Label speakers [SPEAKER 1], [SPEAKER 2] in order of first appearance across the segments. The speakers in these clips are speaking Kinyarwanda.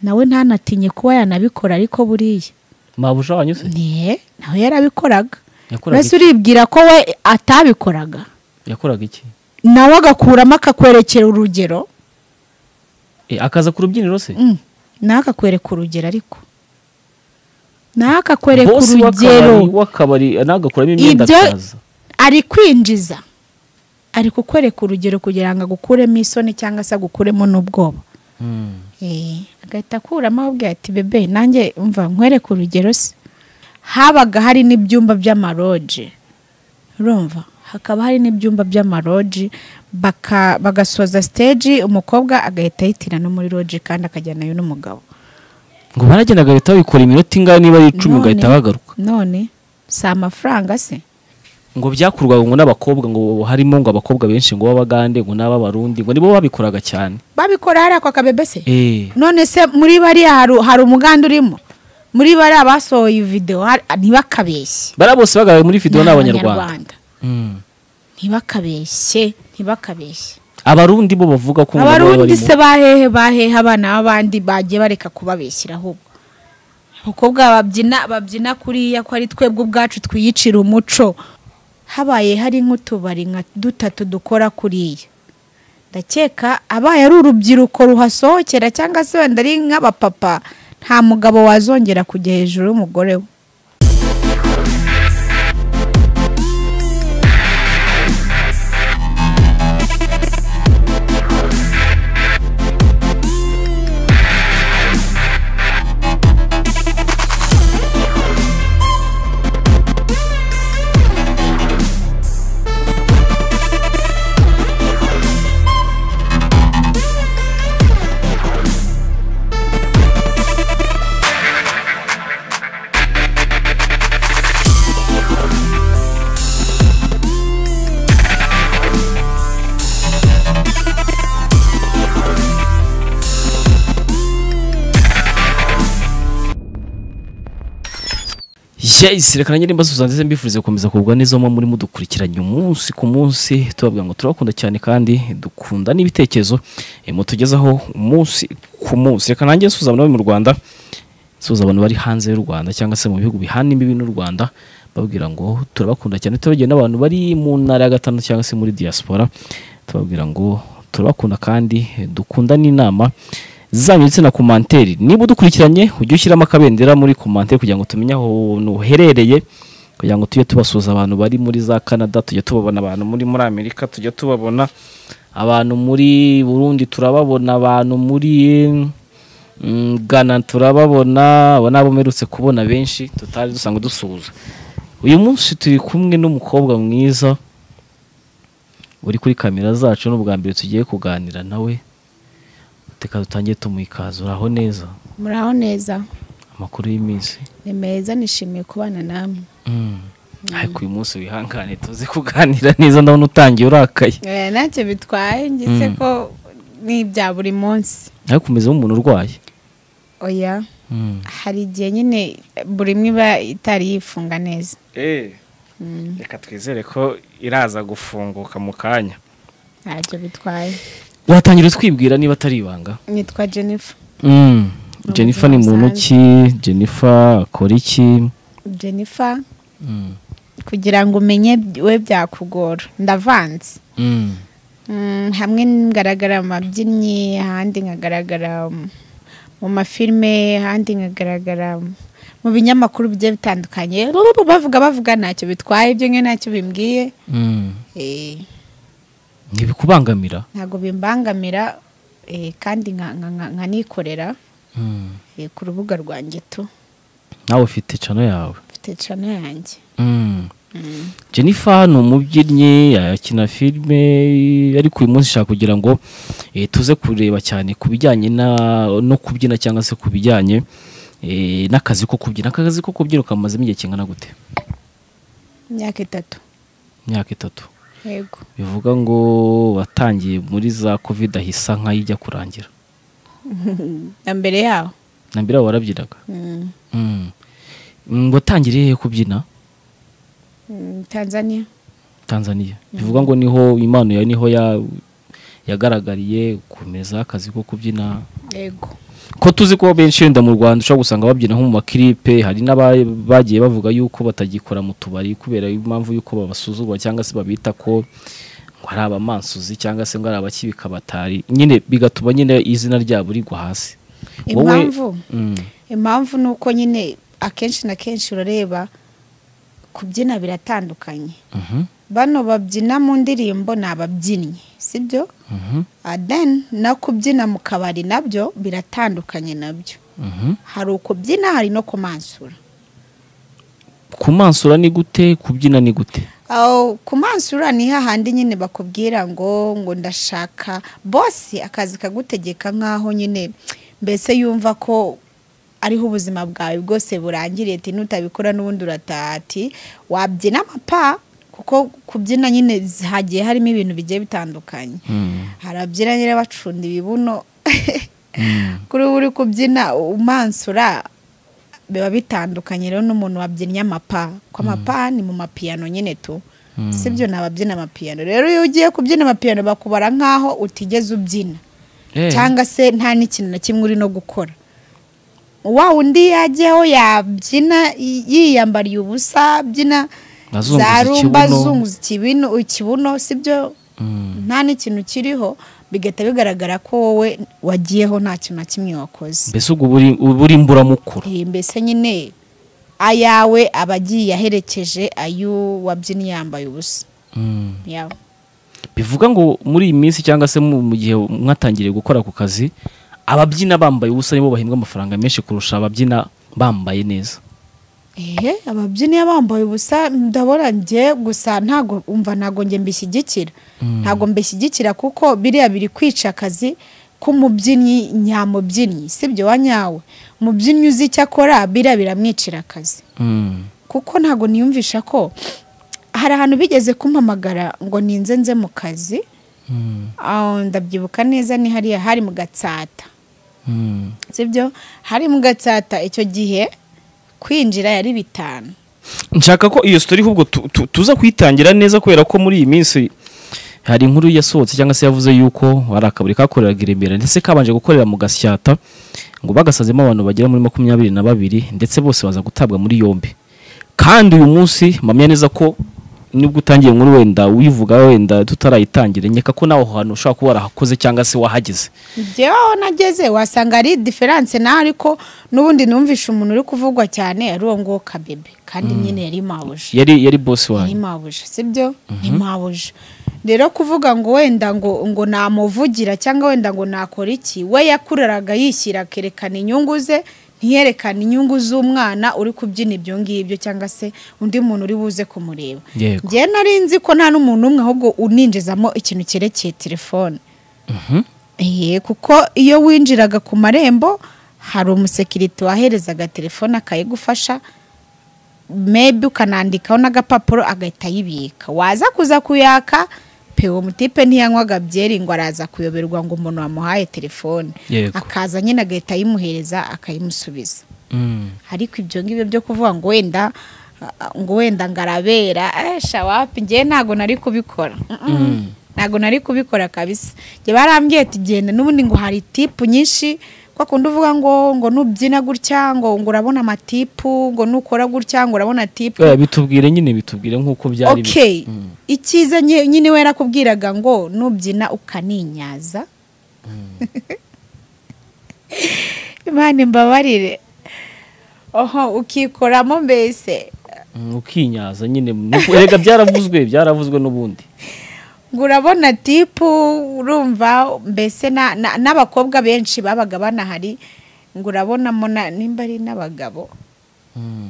[SPEAKER 1] nawe ntanatinye kuba yanabikora ariko buriya
[SPEAKER 2] mabuja wanyuze
[SPEAKER 1] niye nawe yarabikoraga
[SPEAKER 2] yakoraga
[SPEAKER 1] mbese
[SPEAKER 2] iki
[SPEAKER 1] uribwira ko we atabikoraga
[SPEAKER 2] yakoraga iki
[SPEAKER 1] nawe agakuramo akakwerekera urugero
[SPEAKER 2] Eh, akaza ku rubyiniro se
[SPEAKER 1] Mm. nawe akakwereka urugero ariko nawe akakwereka
[SPEAKER 2] bosi
[SPEAKER 1] urugero
[SPEAKER 2] w'akabari w'akabari nagakuramo imyenda
[SPEAKER 1] Ibyo-
[SPEAKER 2] akaza
[SPEAKER 1] ari kwinjiza ari kukwereka urugero kugira ngo agukuremo isoni cyangwa se agukuremo n'ubwoba
[SPEAKER 2] Mm.
[SPEAKER 1] Eh, agahita akuramo ababwira ati bebe nanjye mva nkwereke urugero se habaga hari n'ibyumba by'amaroji urumva hakaba hari n'ibyumba by'amaroji baka- bagasoza siteji umukobwa agahita yitirana no muri roji kandi akajyanayo n'umugabo
[SPEAKER 2] ngo baragenda bagahita babikora iminota ingahe niba ari icumi
[SPEAKER 1] None-
[SPEAKER 2] bagahita bagaruka
[SPEAKER 1] none si amafaranga se
[SPEAKER 2] ngo byakurwaga ngo n'abakobwa ngo harimo ngo abakobwa benshi ngo b'abagande ngo n'ab'abarundi ngo nibo babikoraga cyane
[SPEAKER 1] babikora hariya kwa kabebe se
[SPEAKER 2] eh
[SPEAKER 1] none se muri bariya hari, hari umuganda urimo muri bariya basohoye iyi videwo hari- ntibakabeshye
[SPEAKER 2] bara bose bagaragaye muri video
[SPEAKER 1] Ni
[SPEAKER 2] ni abanyarwanda Mm.
[SPEAKER 1] ntibakabeshye ntibakabeshye
[SPEAKER 2] abarundi bo bavuga ko ngo nabo baba
[SPEAKER 1] abarundi
[SPEAKER 2] barimo.
[SPEAKER 1] se bahehe bahehe abana b'abandi bagiye bareka kubabeshyira ahubwo abakobwa babyina babyina kuriya ko ari twebwe ubwacu twiyicira umuco habaye hari nk'utubari nka dutatu dukora kuriya ndakeka abaye ari urubyiruko ruhasohokera cyangwa se wenda ari nk'abapapa nta mugabo wazongera kujya hejuru y'umugore we
[SPEAKER 2] yes reka nanjye nimba suza ndetse mbifurize gukomeza kugubwa neza muba muri mudukurikiranye umunsi ku munsi tubabwira ngo turabakunda cyane kandi dukunda n'ibitekerezo eh, mutugezaho umunsi ku munsi reka nanjye nsuza abantu bari mu rwanda nsuza abantu bari hanze y'u rwanda cyangwa se mu bihugu bihana imbibi n'u rwanda babwira ngo turabakunda cyane turabagira n'abantu bari mu ntara ya gatanu cyangwa se muri diaspora tubabwira ngo turabakunda kandi dukunda n'inama zanyu ndetse na komanteri niba udukurikiranye ujye ushyiramo akabendera muri komanteri kugira ngo tumenye aho uherereye kugira ngo tujye tubasuhuza abantu bari muri za canada tujye tubabona abantu muri muri amerika tujye tubabona abantu muri burundi turababona abantu muri mm, ghana turababona abo ni abo mperutse kubona benshi tutari dusanzwe dusuhuza uyu munsi turi kumwe n'umukobwa mwiza uri kuri kamera zacu ni ubwa mbere tugiye kuganira nawe reka dutangiye tumwikazura aho neza
[SPEAKER 1] muraho neza
[SPEAKER 2] amakuru y'iminsi
[SPEAKER 1] ni meza nishimiye kubana namwe
[SPEAKER 2] ariko uyu munsi wihangane tuze kuganira neza ndabona utangiye urakaye
[SPEAKER 1] Eh, ntacyo bitwaye ngise ko ni ibya buri munsi
[SPEAKER 2] ariko umeze nk'umuntu urwaye
[SPEAKER 1] oya hari igihe nyine buri imwe iba itari yifunga neza
[SPEAKER 2] reka twizere ko iraza gufunguka mu kanya
[SPEAKER 1] ntacyo bitwaye
[SPEAKER 2] watangira utwibwira niba atari ibanga
[SPEAKER 1] nitwa jennifer
[SPEAKER 2] jennifer ni muntu ki jennifer akora iki
[SPEAKER 1] jennifer kugira ngo umenye we byakugora ndavanze Mm, hamwe ngaragara mu mabyinnyi ahandi nkagaragara mu- mu mafilime ahandi nkagaragara mu binyamakuru bigiye bitandukanye Rururu bavuga bavuga ntacyo bitwaye ibyo nge ntacyo bimbwiye Eh,
[SPEAKER 2] ntibikubangamira
[SPEAKER 1] ntabwo bimbangamira eh, kandi nka- nka- nka- nkanikorera eh, ku rubuga rwanjye tu
[SPEAKER 2] nawe ufite cano yawe
[SPEAKER 1] mfite cano yanjye
[SPEAKER 2] jennifer ni umubyinnyi akina filime ariko uyu munsi nshaka kugira ngo eh, tuze kureba cyane ku bijyanye na- no kubyina cyangwa se ku bijyanye eh, n'akazi ko kubyina akazi ko kubyina kamazemo igihe kingana gute
[SPEAKER 1] imyaka itatu
[SPEAKER 2] imyaka itatu
[SPEAKER 1] yego
[SPEAKER 2] bivuga ngo watangiye muri za covid ahisa nk'ayijya kurangira
[SPEAKER 1] na mbere yaho
[SPEAKER 2] na mbere warabyinaga
[SPEAKER 1] Mm,
[SPEAKER 2] Mm. Mm, watangiriye hehe kubyina
[SPEAKER 1] mm, tanzania
[SPEAKER 2] tanzania bivuga ngo niho impano yawe niho ya- yagaragariye gukomeza akazi ko kubyina
[SPEAKER 1] yego
[SPEAKER 2] ko tuzi ko benshi wenda mu rwanda ushobora gusanga babyina nko mu makiripe hari n'abagiye bavuga yuko batagikora mu tubari kubera impamvu yuko babasuzugura cyangwa se babita ko ngo ari abamansuzi cyangwa se ngo ari abakibika batari nyine bigatuma nyine izina ryabo rigwa hasi Wowe-
[SPEAKER 1] impamvu
[SPEAKER 2] Mm.
[SPEAKER 1] impamvu ni uko nyine akenshi na kenshi urareba kubyina biratandukanye
[SPEAKER 2] Mhm.
[SPEAKER 1] bano babyina mu ndirimbo ni ababyinnyi sibyo
[SPEAKER 2] Mhm.
[SPEAKER 1] then no kubyina mu kabari nabyo biratandukanye nabyo
[SPEAKER 2] Mhm.
[SPEAKER 1] hari ukubyina hari no kumansura
[SPEAKER 2] kumansura ni gute kubyina ni gute
[SPEAKER 1] aho kumansura ni hahandi nyine bakubwira ngo ngo ndashaka bose akazi kagutegeka nk'aho nyine mbese yumva ko ariho ubuzima bwawe bwose burangiriye ati nutabikora n'ubundi urataha ati wabyina amapa kuko kubyina nyine hagiye harimo ibintu bigiye bitandukanye
[SPEAKER 2] Mm.
[SPEAKER 1] hari ababyina nyine bacunda ibibuno
[SPEAKER 2] Mm.
[SPEAKER 1] kuri ubu uri kubyina umansura biba bitandukanye rero n'umuntu wabyinnye amapa ko amapa ni mu mapiyano nyine tu
[SPEAKER 2] Mm.
[SPEAKER 1] sibyo ni ababyina amapiyano rero iyo ugiye kubyina amapiyano bakubara nk'aho utigeze ubyina
[SPEAKER 2] Eh,
[SPEAKER 1] cyangwa se nta n'ikintu na kimwe uri no gukora wa wundi yajyaho yabyina yi- yiyambariye ubusa abyina
[SPEAKER 2] Azunguza
[SPEAKER 1] za rumba
[SPEAKER 2] ikibuno.
[SPEAKER 1] azunguza ikibino ikibuno sibyo
[SPEAKER 2] Mm.
[SPEAKER 1] nta n'ikintu kiriho bigahita bigaragara ko wowe wagiyeho nta kintu na kimwe wakoze
[SPEAKER 2] mbese ubwo uba uri- uba uri imburamukuru
[SPEAKER 1] Eh, mbese nyine ayawe aba agiye aherekeje ay'uwabyina yambaye ubusa
[SPEAKER 2] Mm.
[SPEAKER 1] yawe
[SPEAKER 2] bivuga ngo muri iyi minsi cyangwa se mu mu gihe mwatangiriye gukora ku kazi ababyina bambaye ubusa nibo bahembwa amafaranga menshi kurusha ababyina bambaye neza
[SPEAKER 1] ehe ababyina iyo bambaye ubusa ndabona njye gusa ntago umva ntago njye mbishyigikira ntago mbishyigikira kuko biriya biri kwica akazi k'umubyinnyi nyamubyinnyi sibyo wa nyawe umubyinnyi uzi icyo akora biriya biramwicira akazi
[SPEAKER 2] Mm.
[SPEAKER 1] kuko ntago niyumvisha ko hari ahantu bigeze kumpamagara ngo ninze nze mu kazi
[SPEAKER 2] Mm.
[SPEAKER 1] aho ndabyibuka neza ni hariya hari mu gatsata
[SPEAKER 2] Mm.
[SPEAKER 1] sibyo hari mu gatsata icyo gihe kwinjira yari bitanu
[SPEAKER 2] nshaka ko iyo sitori ahubwo tu- tu- tuza kuyitangira neza kubera ko muri iyi minsi hari inkuru yasohotse cyangwa se yavuze yuko hari akabari kakoreraga i Remera ndetse kabanje gukorera mu gasyata ngo bagasazemo abantu bagera muri makumyabiri na babiri ndetse bose baza gutabwa muri yombi kandi uyu munsi mpamya neza ko nibwo utangiye inkuru wenda uyivuga wenda tutarayitangira nkeka ko nawe aho hantu ushobora kuba warahakoze cyangwa se wahageze
[SPEAKER 1] njyewe nageze wasanga ari diferanse nawe ariko n'ubundi numvisha umuntu uri kuvugwa cyane ari uwo nguwo kabebe kandi nyine yari mabuje
[SPEAKER 2] yari yari bosi
[SPEAKER 1] ni
[SPEAKER 2] wanyu
[SPEAKER 1] mabuje sibyo ni mabuje rero kuvuga ngo wenda ngo ngo namuvugira cyangwa wenda ngo nakora iki we yakuraraga yishyira akerekana inyungu ze ntiyerekane inyungu z'umwana uri kubyina ibyo ngibyo cyangwa se undi muntu uri buze kumureba
[SPEAKER 2] Yego.
[SPEAKER 1] njyewe nari nzi ko nta n'umuntu umwe ahubwo uninjizamo ikintu cyerekeye telefone
[SPEAKER 2] Mhm.
[SPEAKER 1] Iye, kuko iyo winjiraga ku marembo hari umusekiriti waherezaga telefone akayigufasha mebi ukanandikaho n'agapapuro agahita ayibika waza kuza kuyaka pe uwo mutipe ntiyanywaga byeri ngo araza kuyoberwa ngo umuntu wamuhaye telefone
[SPEAKER 2] Yego.
[SPEAKER 1] akaza nyine agahita ayimuhereza akayimusubiza
[SPEAKER 2] Mm.
[SPEAKER 1] ariko ibyo ngibyo byo kuvuga ngo wenda ah, ngo wenda ngarabera esha wapi njyewe ntabwo nari kubikora Mm-mm. ntabwo nari kubikora kabisa njye barambwiye ati genda n'ubundi ngo hari tipu nyinshi kwa kundi uvuga ngo ngo nubyina gutya ngo ngo urabona amatipu ngo nukora gutya ngo urabona tipu
[SPEAKER 2] Eh, bitubwire nyine bitubwire nk'uko byari biri.
[SPEAKER 1] okay icyiza nye- nyine we yarakubwiraga ngo nubyina ukaninyaza imana imbabarire oho ukikoramo mbese
[SPEAKER 2] Mm, ukinyaza nyine nuko- erega byaravuzwe byaravuzwe n'ubundi
[SPEAKER 1] ngo urabona tipu urumva mbese na- na- n'abakobwa benshi babaga banahari ngo urabonamo na- nimba ari n'abagabo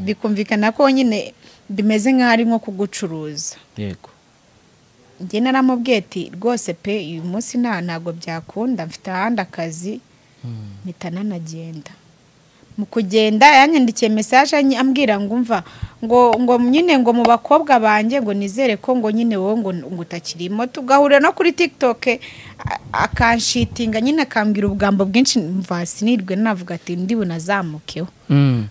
[SPEAKER 1] bikumvikana ko nyine bimeze nk'aho ari nko kugucuruza
[SPEAKER 2] yego
[SPEAKER 1] njye naramubwiye ati rwose pe uyu munsi nta ntabwo byakunda mfite ahandi akazi mpita nanagenda mu kugenda yanyandikiye mesaje anyi- ambwira ngo umva ngo ngo nyine ngo mu bakobwa banjye ngo nizere ko ngo nyine wowe ngo ngo utakirimo tugahurira no kuri tiktok a- akanshitinga nyine akambwira ubugambo bwinshi mva sinirwe navuga ati ndi bunazamukeho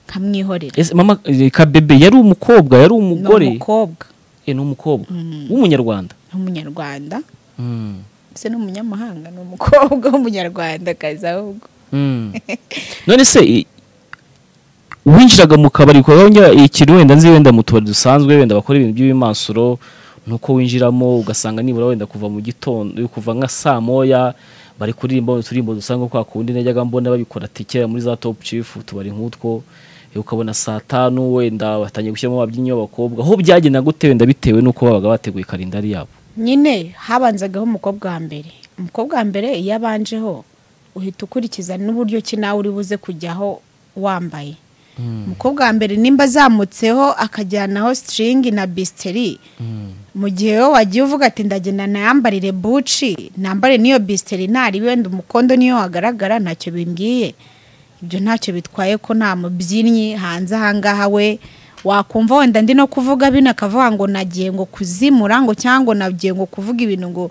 [SPEAKER 1] nkamwihorera
[SPEAKER 2] Ese mama eh, kabebe yari umukobwa yari
[SPEAKER 1] ni
[SPEAKER 2] umugore
[SPEAKER 1] umukobwa
[SPEAKER 2] Eh, ni umukobwa w'umunyarwanda
[SPEAKER 1] ni umunyarwanda ese ni umunyamahanga ni umukobwa w'umunyarwandakazi ahubwo
[SPEAKER 2] none se i- winjiraga mu kabari ukabona ikintu wenda nzi wenda mu tubari dusanzwe wenda bakora ibintu by'ibimansuro nuko winjiramo ugasanga nibura wenda kuva mu gitondo kuva nka saa moya bari kuririmba uturirimbo dusanga kwa kundi najyaga mbona babikora tike muri za top chief utubari nk'utwo eh, ukabona saa tanu wenda batangiye gushyiramo ababyinnyi b'abakobwa aho byagenda gute wenda bitewe n'uko babaga bateguye karindari yabo
[SPEAKER 1] nyine habanzagaho umukobwa wa mbere umukobwa wa mbere iyo abanjeho uhita ukurikiza n'uburyo ki nawe uri buze kujyaho wambaye umukobwa wa mbere nimba azamutseho akajyanaho sitiringi na bisiteri mu gihe wowe wagiye uvuga ati ndagenda nayambarire buci nambare n'iyo bisiteri ntari wenda umukondo niyo wagaragara ntacyo bimbwiye ibyo ntacyo bitwaye ko nta mubyinnyi hanze ahangaha we wakumva wenda ndi no kuvuga bino akavuga ngo nagiye ngo kuzimura ngo cyangwa ngo nagiye ngo kuvuga ibintu ngo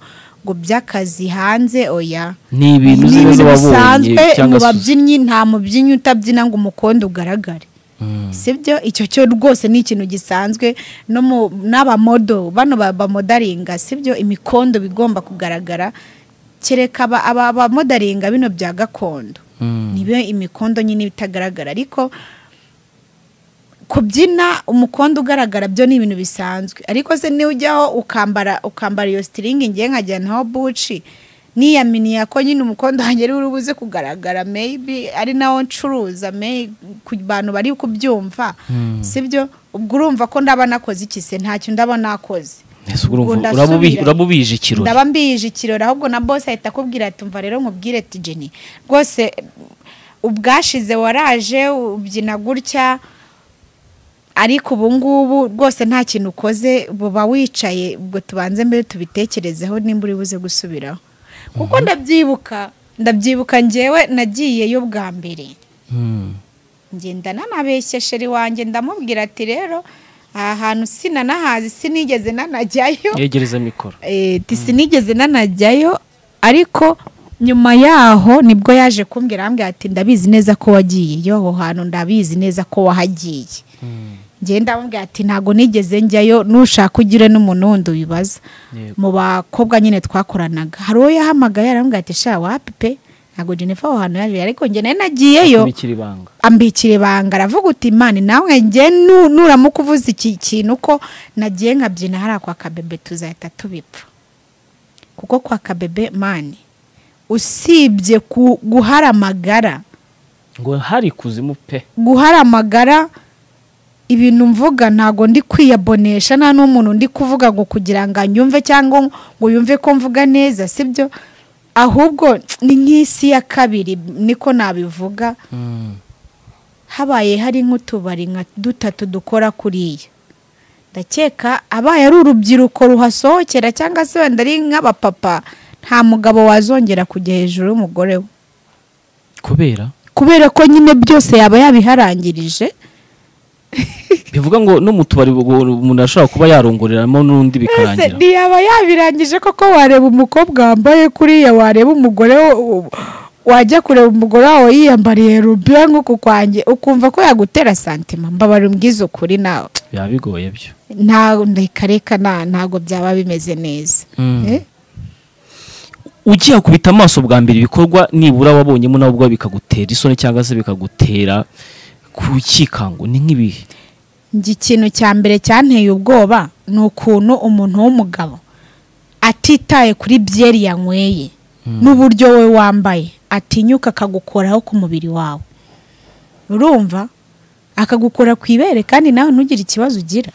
[SPEAKER 1] ngo by'akazi hanze oya
[SPEAKER 2] ni
[SPEAKER 1] ni
[SPEAKER 2] ibintu uzi neza
[SPEAKER 1] ibintu
[SPEAKER 2] wabonye
[SPEAKER 1] bisanzwe mu
[SPEAKER 2] cyangwa se
[SPEAKER 1] babyinnyi nta mubyinnyi utabyina ngo umukondo ugaragare
[SPEAKER 2] Mm.
[SPEAKER 1] sibyo icyo cyo rwose ni ikintu gisanzwe no mu n'abamodo bano ba- bamodaringa sibyo imikondo bigomba kugaragara kereka aba- aba abamodaringa bino bya gakondo
[SPEAKER 2] Mm.
[SPEAKER 1] nibe imikondo nyine itagaragara ariko kubyina umukondo ugaragara byo ni ibintu bisanzwe ariko se niba ujyaho ukambara ukambara iyo sitiringi ngiye nkajyanaho buci niyaminiya ko nyine umukondo wanjye ari urubuze kugaragara meyibi ari nawo ncuruza may- ku bantu bari kubyumva sibyo ubwo urumva ko ndaba nakoze iki se ntacyo ndaba nakoze
[SPEAKER 2] Ese ubwo urumva
[SPEAKER 1] Ubwo ndasubira.
[SPEAKER 2] uraba ubi- uraba ubije ikirori
[SPEAKER 1] ndaba mbije ikirori ahubwo na bose ahita akubwira ati umva rero nkubwire ati jeni rwose ubwashize waraje ubyina gutya ariko ubu ngubu rwose nta kintu ukoze buba wicaye ubwo tubanze mbere tubitekerezeho nimba uri buze gusubiraho kuko ndabyibuka ndabyibuka ngewe nagiyeyo bwa mbere
[SPEAKER 2] Mm.
[SPEAKER 1] ngenda nanabeshya sheri wanjye ndamubwira ati rero aha hantu sinanahazi sinigeze nanajyayo
[SPEAKER 2] yegereza mikoro
[SPEAKER 1] Eh, ti sinigeze nanajyayo ariko nyuma yaho nibwo yaje kumbwira arambwira ati ndabizi neza ko wagiyeyo aho hantu ndabizi neza ko wahagiye njyewe ndamubwira ati ntabwo nigeze njyayo nushaka ugire n'umuntu wundi ubibaza
[SPEAKER 2] Yego.
[SPEAKER 1] mu bakobwa nyine twakoranaga hari uwo yahamagaye arambwira ati sha wapi pe ntabwo jennifer aho hantu yaje ariko njye nayo nagiyeyo
[SPEAKER 2] bikiri ibanga
[SPEAKER 1] ambikira ibanga aravuga uti imana nawe njye nu- nuramuka uvuze iki kintu ko nagiye nkabyina hariya kwa kabebe tuzahita tubipfa kuko kwa kabebe mani usibye ku- guhara amagara
[SPEAKER 2] ngo hari kuzimu pe
[SPEAKER 1] guhara amagara ibintu mvuga ntago ndi kwiyabonesha nta n'umuntu ndi kuvuga ngo kugira ngo anyumve cyangwa ngo yumve ko mvuga neza sibyo ahubwo ni nk'isi ya kabiri niko nabivuga habaye hari nk'utubari nka dutatu dukora kuriya ndakeka abaye ari urubyiruko ruhasohokera cyangwa se wenda ari nk'abapapa nta mugabo wazongera kujya hejuru y'umugore we
[SPEAKER 2] kubera
[SPEAKER 1] kubera ko nyine byose yaba yabiharangirije
[SPEAKER 2] bivuga ngo no mu tubari ubwo umuntu ashobora kuba yarongoreramo
[SPEAKER 1] ese
[SPEAKER 2] n'undi bikarangira
[SPEAKER 1] ntiyaba yabirangije koko wareba umukobwa wambaye kuriya wareba umugore wo- wo- wajya kureba umugore wawe yiyambariye rubiya nk'uku kwanjye ukumva ko yagutera santima mbabara umbwize ukuri nawe
[SPEAKER 2] biba bigoye byo
[SPEAKER 1] nta reka reka nta- ntabwo byaba bimeze neza Eh?
[SPEAKER 2] ugiye akubita amaso bwa mbere ibikorwa nibura wabonyemo nawe ubwawe bikagutera isoni cyangwa se bikagutera kukikango ni nk'ibihe
[SPEAKER 1] njye ikintu cya mbere cyanteye ubwoba ni ukuntu umuntu w'umugabo atitaye kuri byeri yanyweye n'uburyo we wambaye atinyuka akagukoraho ku mubiri wawe urumva akagukora ku ibere kandi nawe ntugire ikibazo ugira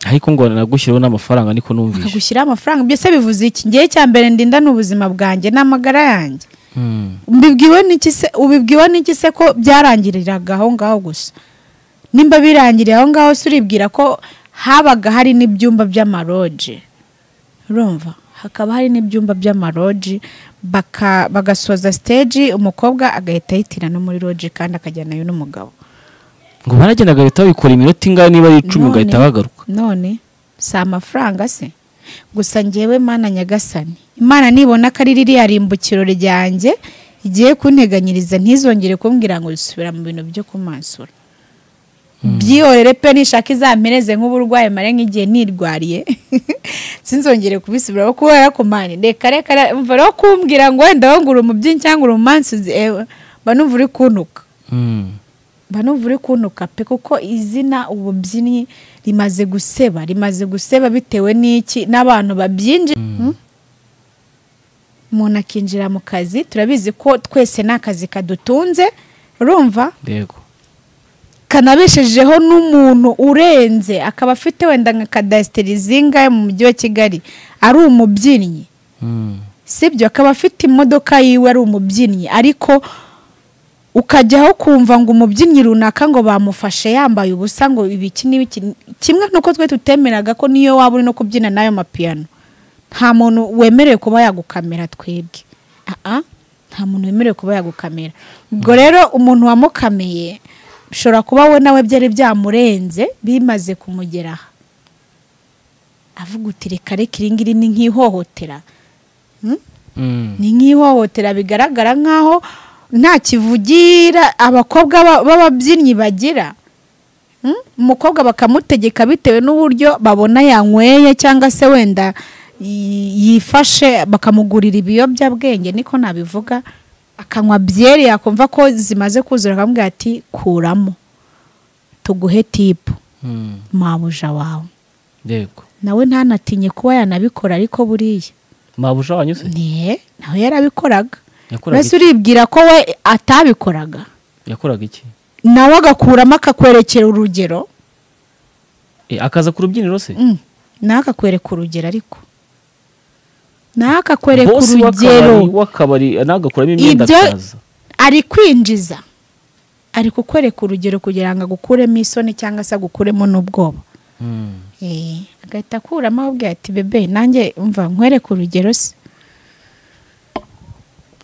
[SPEAKER 2] ariko ngo nagushyiriho n'amafaranga niko numvise
[SPEAKER 1] akagushyiraho amafaranga byose bivuze iki ngewe cya mbere ndindana ubuzima bwanjye n'amagara yanjye
[SPEAKER 2] Mm.
[SPEAKER 1] mbibwiwe n'iki se ubibwiwe n'iki se ko byarangiriraga aho ngaho gusa nimba birangiriye aho ngaho se uribwira ko habaga hari n'ibyumba by'amaroji urumva hakaba hari n'ibyumba by'amaroji baka- bagasoza siteji umukobwa agahita ahitira no muri roji kandi akajyanayo n'umugabo
[SPEAKER 2] ngo baragendaga bahita babikora iminota ingahe niba ari icumi ugahita bagaruka
[SPEAKER 1] none si amafaranga se gusa ngewe mana nyagasani imana nibona ko ari ririya rimbukiro ryanjye igiye kunteganyiriza ntizongere kumbwira ngo risubira mu bintu byo kumansura byihorere pe nishaka izamereze nk'uburwayi mare nk'igihe nirwariye sinzongere kubisubiraho kubera ko mani reka reka mva rero kumbwira ngo wenda wangura umubyinnyi cyangwa uri umunsi mba numva uri kuntuka mba numva uri kuntuka pe kuko izina ububyinnyi rimaze guseba rimaze guseba bitewe n'iki n'abantu babyinjira umuntu akinjira mu kazi turabizi ko twese ni akazi kadutunze urumva
[SPEAKER 2] yego
[SPEAKER 1] kanabeshejeho n'umuntu urenze akaba afite wenda nka kadasiteri zingahe mu mujyi wa kigali ari umubyinnyi
[SPEAKER 2] Mm.
[SPEAKER 1] sibyo akaba afite imodoka yiwe ari umubyinnyi ariko ukajyaho kumva ngo umubyinnyi runaka ngo bamufashe yambaye ubusa ngo ibiki n'ibiki kimwe n'uko twe tutemeraga ko niyo waba uri no kubyina n'ayo mapiyano nta muntu wemerewe kuba yagukamera twebwe aha nta muntu wemerewe kuba yagukamera ubwo rero umuntu wamukameye bishobora kuba we nawe byari byamurenze bimaze kumugeraho avuga uti reka reka iri ngiri ni nk'ihohotera
[SPEAKER 2] Mm.
[SPEAKER 1] ni nk'ihohotera bigaragara nk'aho nta kivugira abakobwa ba- b'ababyinnyi bagira Mm? umukobwa bakamutegeka bitewe n'uburyo babona yanyweye cyangwa se wenda yi- yifashe bakamugurira ibiyobyabwenge niko nabivuga akanywa byeri yakumva ko zimaze kuzura akamubwira ati kuramo tuguhe tipu
[SPEAKER 2] Mm.
[SPEAKER 1] mabuja wawe
[SPEAKER 2] yego
[SPEAKER 1] nawe ntanatinye kuba yanabikora ariko buriya
[SPEAKER 2] mabuja wanyu se
[SPEAKER 1] ne nawe yarabikoraga
[SPEAKER 2] yakoraga
[SPEAKER 1] mbese
[SPEAKER 2] iki?
[SPEAKER 1] uribwira ko we atabikoraga
[SPEAKER 2] yakoraga iki
[SPEAKER 1] nawe agakuramo akakwerekera urugero
[SPEAKER 2] Eh, akaza ku rubyiniro se
[SPEAKER 1] Mm. nawe akakwereka urugero ariko nawe akakwereka
[SPEAKER 2] Boss
[SPEAKER 1] urugero
[SPEAKER 2] w'akabari- w'akabari nagakuramo imyenda
[SPEAKER 1] Ibyo-
[SPEAKER 2] akaza
[SPEAKER 1] ari kwinjiza ari kukwereka urugero kugira ngo agukuremo isoni cyangwa se agukuremo n'ubwoba
[SPEAKER 2] Mm.
[SPEAKER 1] Eh, agahita akuramo ababwira ati bebe nanjye mva nkwereke urugero se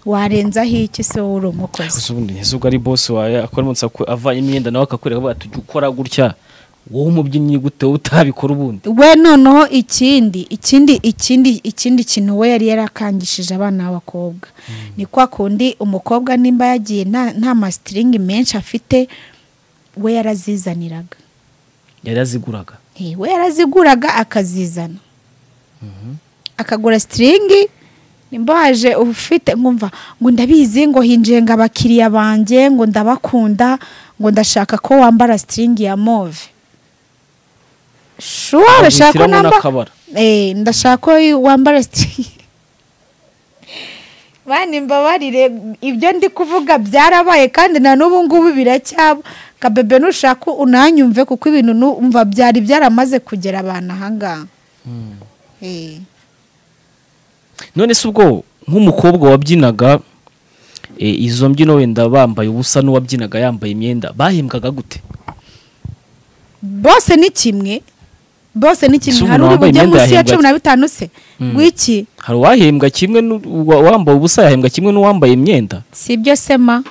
[SPEAKER 1] warenzaho iki se wowe uri umukozi
[SPEAKER 2] gusa ubundi ese ubwo ari boss wawe akora umunsi aku- avanye imyenda nawe akakwereka avuga ati "Ujya ukora gutya wowe umubyinnyi gute wowe utabikora ubundi
[SPEAKER 1] we noneho ikindi ikindi ikindi ikindi kintu we yari yarakangishije abana b'abakobwa ni kwa kundi umukobwa nimba yagiye nta nta masitiringi menshi afite we yarazizaniraga
[SPEAKER 2] yari yaziguraga
[SPEAKER 1] Eh, we yaraziguraga akazizana akagura sitiringi nimba waje ufite nkumva ngo ndabizi ngo hinjiye ngo abakiriya banjye ngo ndabakunda ngo ndashaka ko wambara sitiringi ya move shuwa bashaka ko
[SPEAKER 2] Aguhitiramo
[SPEAKER 1] namba
[SPEAKER 2] n'akabara.
[SPEAKER 1] Eh, ndashaka ko wambara sitiringi bani mbabarire ibyo ndi kuvuga byarabaye kandi na n'ubu ngubu biracyaba kabebe nushaka unanyumve kuko ibintu numva byari byaramaze kugera abantu ahangaha
[SPEAKER 2] Mm.
[SPEAKER 1] Eh.
[SPEAKER 2] none se ubwo nk'umukobwa wabyinaga e, izo mbyino wenda bambaye ubusa n'uwabyinaga yambaye imyenda bahembwaga gute
[SPEAKER 1] bose ni kimwe bose ni
[SPEAKER 2] Ese
[SPEAKER 1] kimwe
[SPEAKER 2] umuntu
[SPEAKER 1] hari uri
[SPEAKER 2] wambaye
[SPEAKER 1] bujye
[SPEAKER 2] imyenda
[SPEAKER 1] munsi ya
[SPEAKER 2] yahembwa
[SPEAKER 1] cumi
[SPEAKER 2] ate?
[SPEAKER 1] na bitanu se w'iki
[SPEAKER 2] hari uwahembwa kimwe n'uwambaye ubusa yahembwa kimwe n'uwambaye imyenda
[SPEAKER 1] si ibyo sema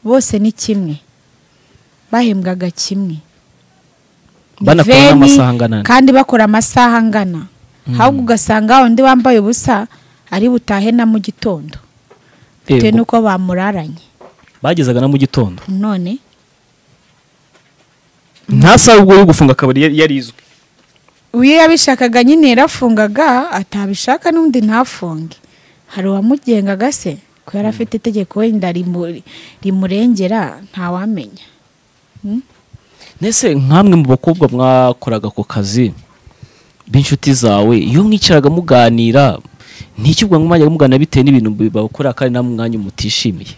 [SPEAKER 1] bose ni kimwe bahembwaga kimwe Ni
[SPEAKER 2] Banakora
[SPEAKER 1] veni,
[SPEAKER 2] n'amasaha angana ane.
[SPEAKER 1] kandi bakora amasaha angana ahubwo ugasanga undi wambaye ubusa ari butahe na mu gitondo bitewe
[SPEAKER 2] Yego,
[SPEAKER 1] n'uko bamuraranye
[SPEAKER 2] bagezaga na mu gitondo
[SPEAKER 1] none
[SPEAKER 2] nta saha ubwo yo gufunga akabari yari- yari izwi
[SPEAKER 1] iyo yabishakaga nyine yarafungaga atabishaka n'undi ntafunge hari uwamugengaga se ko yari afite itegeko wenda rimu- rimurengera ntawamenya
[SPEAKER 2] nese nk'amwe mu bakobwa mwakoraga ako kazi b'inshuti zawe iyo mwicaraga muganira ntiki ubwo mwajyaga muganira bitewe n'ibintu bakora kandi nta mwanya umutishimiye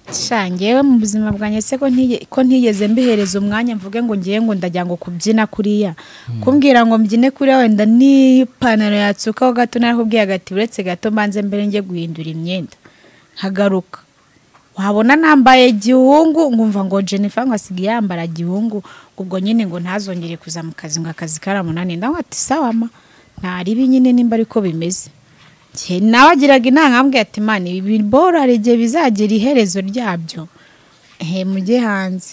[SPEAKER 1] sha njyewe mu buzima bwanjye se ko ntiye- ko ntigeze mbihereza umwanya mvuge ngo ngiye ngo ndajya ngo kubyina kuriya kumbwira ngo mbyine kuriya wenda n'ipantaro yatsukaho gato narakubwiye agati uretse gato mbanze mbere njye guhindura imyenda nkagaruka wabona nambaye gihungu nkumva ngo jennifer ngo asigaye yambara gihungu ubwo nyine ngo ntazongere kuza mu kazi ngo akazi karamunaniye ndavuga ati sawa ma ntaribi nyine nimba ariko bimeze Njye nawe agiraga inama ambwiye ati mani ibi bora hari igihe bizagera iherezo ryabyo ehe mujye hanze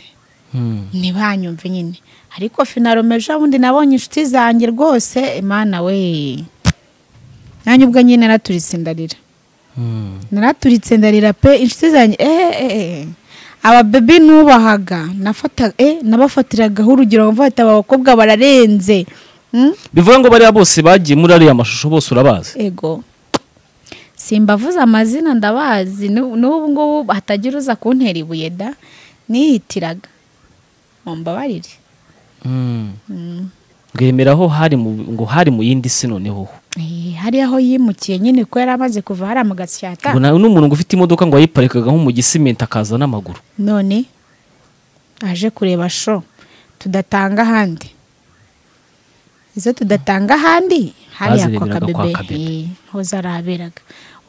[SPEAKER 1] ntibanyumve nyine ariko finarome ejo bundi nabonye inshuti zanjye rwose imana we nanjye ubwo nyine naraturitse ndarira naraturitse ndarira pe inshuti zanjye eh eh eh ababebi nubahaga nafata eh nabafatiragaho urugero mvuga ati aba bakobwa bararenze
[SPEAKER 2] bivuga ngo bariya bose bagiye muri ariya mashusho bose urabazi
[SPEAKER 1] ego simbavuze amazina ndabazi n'u- n'ubu ngubu hatagira uza kuntera ibuye da nihitiraga mumbabarire
[SPEAKER 2] bwemera aho hari mu ngo hari mu yindi si noneho ho
[SPEAKER 1] Eh, hari aho yimukiye nyine ko yari amaze kuva hariya mu gasyata
[SPEAKER 2] ngo nawe n'umuntu ngo ufite imodoka ngo yayiparikaga nko mu gisimenti akaza n'amaguru
[SPEAKER 1] none aje kureba sho tudatanga ahandi izo tudatanga ahandi hariya kwa
[SPEAKER 2] Bazireberaga kwa
[SPEAKER 1] kabebe
[SPEAKER 2] Kabebe.
[SPEAKER 1] eh, ho zaraberaga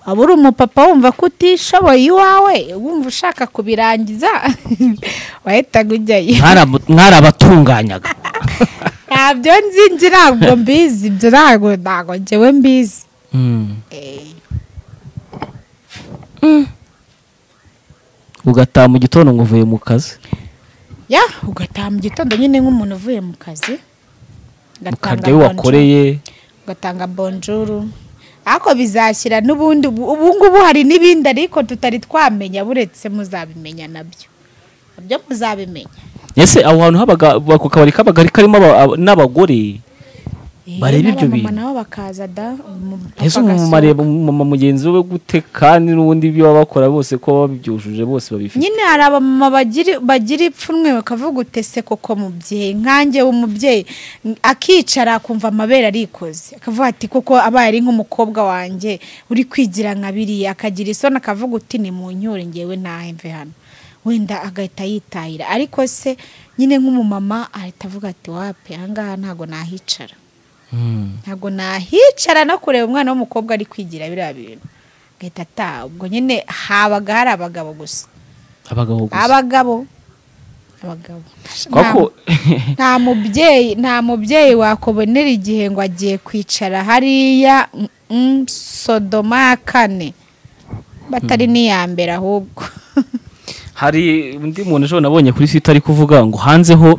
[SPEAKER 1] waba uri umupapa wumva ko utishoboye iwawe wumva ushaka kubirangiza wahitaga ujyayo
[SPEAKER 2] Mwaramu- mwarabatunganyaga
[SPEAKER 1] ntabyo nzi nzi ntabwo mbizi ibyo ntabwo ntabwo njyewe mbizi
[SPEAKER 2] Mm.
[SPEAKER 1] Eh,
[SPEAKER 2] ugataha mu gitondo ngo uvuye mu kazi
[SPEAKER 1] ya ugataha mu gitondo nyine nk'umuntu uvuye mu kazi
[SPEAKER 2] ukarya ayo wakoreye
[SPEAKER 1] ugatanga bonjuru ariko bizashyira n'ubundi ubu ubu ngubu hari n'ibindi ariko tutari twamenya buretse muzabimenya nabyo nabyo muzabimenya
[SPEAKER 2] ese aho hantu habaga ako kabari kabaga karimo aba- aba- n'abagore
[SPEAKER 1] Eh,
[SPEAKER 2] Barebe ibyo
[SPEAKER 1] n'abamama
[SPEAKER 2] bintu.
[SPEAKER 1] nabo bakaza da umupapa
[SPEAKER 2] ese umumama
[SPEAKER 1] agasohoka.
[SPEAKER 2] areba umumama mugenzi we gute kandi n'ubundi ibyo baba bakora bose ko baba babyujuje bose babifite
[SPEAKER 1] nyine hari abamama bagira bagira ipfunwe bakavuga utese koko mubyeyi nkanjye w'umubyeyi akicara akumva amabere arikoze akavuga ati koko abaye ari nk'umukobwa wanjye uri kwigira nka biriya akagira isoni akavuga uti ni mu nyure ngewe ntahemve hano wenda agahita yitahira ariko se nyine nk'umumama ahita avuga ati wape ahangaha ntabwo nahicara
[SPEAKER 2] Mm.
[SPEAKER 1] ntabwo nahicara no kureba umwana w'umukobwa ari kwigira biriya bintu agahita ataha ubwo nyine habaga hari abagabo gusa
[SPEAKER 2] abagabo gusa
[SPEAKER 1] abagabo abagabo
[SPEAKER 2] kuko
[SPEAKER 1] Nta- nta mubyeyi nta mubyeyi wakubonera igihe ngo agiye kwicara hariya mm, mm, sodoma ya kane batari n'iya mbere ahubwo
[SPEAKER 2] hari undi muntu ejo nabonye kuri site ari kuvuga ngo hanzeho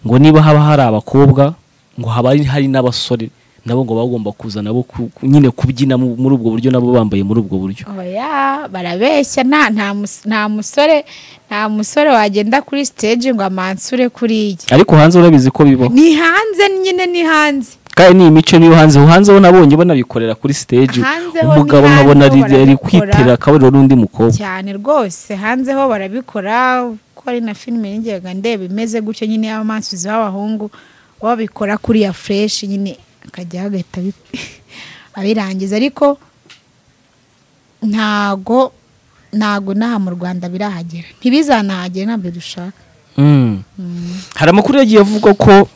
[SPEAKER 2] ngo niba haba hari abakobwa ngo haba hari- hari n'abasore nabo ngo bagomba kuza nabo ku- ku- nyine kubyina mu- muri ubwo buryo nabo bambaye muri ubwo buryo
[SPEAKER 1] oya barabeshya nta nta mus- nta musore nta musore wagenda kuri stage ngo amansure kuriya
[SPEAKER 2] ariko hanze urabizi ko bibaho
[SPEAKER 1] ni hanze nyine ni hanze
[SPEAKER 2] kandi ni imico niyo hanze hanze ho nabonye banabikorera kuri stage
[SPEAKER 1] Hanze ho ni
[SPEAKER 2] umugabo
[SPEAKER 1] hanze
[SPEAKER 2] nkabona
[SPEAKER 1] ho
[SPEAKER 2] ari ari
[SPEAKER 1] barabikora.
[SPEAKER 2] kwitera akabariro n'undi mukobwa
[SPEAKER 1] cyane rwose hanze ho barabikora ko ari na filime nigeraga ndeba imeze gutyo nyine y'amansizi b'abahungu babikora kuriya fureshi nyine akajya hagahita abi- abirangiza ariko ntago ntago n'aha mu rwanda birahagera ntibizanahagere ntabyo dushaka
[SPEAKER 2] Mm. hari amakuru yagiye avugwa ko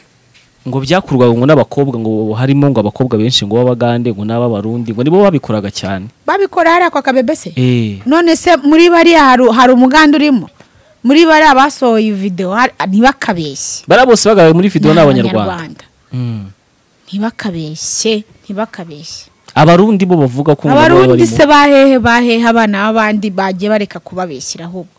[SPEAKER 2] ngo byakorwaga ngo n'abakobwa ngo harimo ngo abakobwa benshi ngo b'abagande ngo n'ab'abarundi ngo nibo babikoraga cyane
[SPEAKER 1] babikora hariya kwa kabebe se
[SPEAKER 2] eh
[SPEAKER 1] none se muri bariya hari- hari umuganda urimo muri bariya basohoye videwo ntibakabeshye
[SPEAKER 2] bariya bose bagaragara muri video
[SPEAKER 1] Ni
[SPEAKER 2] ni abanyarwanda Mm.
[SPEAKER 1] ntibakabeshye ntibakabeshye
[SPEAKER 2] abarundi bo bavuga ko ngo nabo bari
[SPEAKER 1] abarundi se
[SPEAKER 2] barimo
[SPEAKER 1] bahehe bahehe abana b'abandi bagiye bareka kubabeshyira ahubwo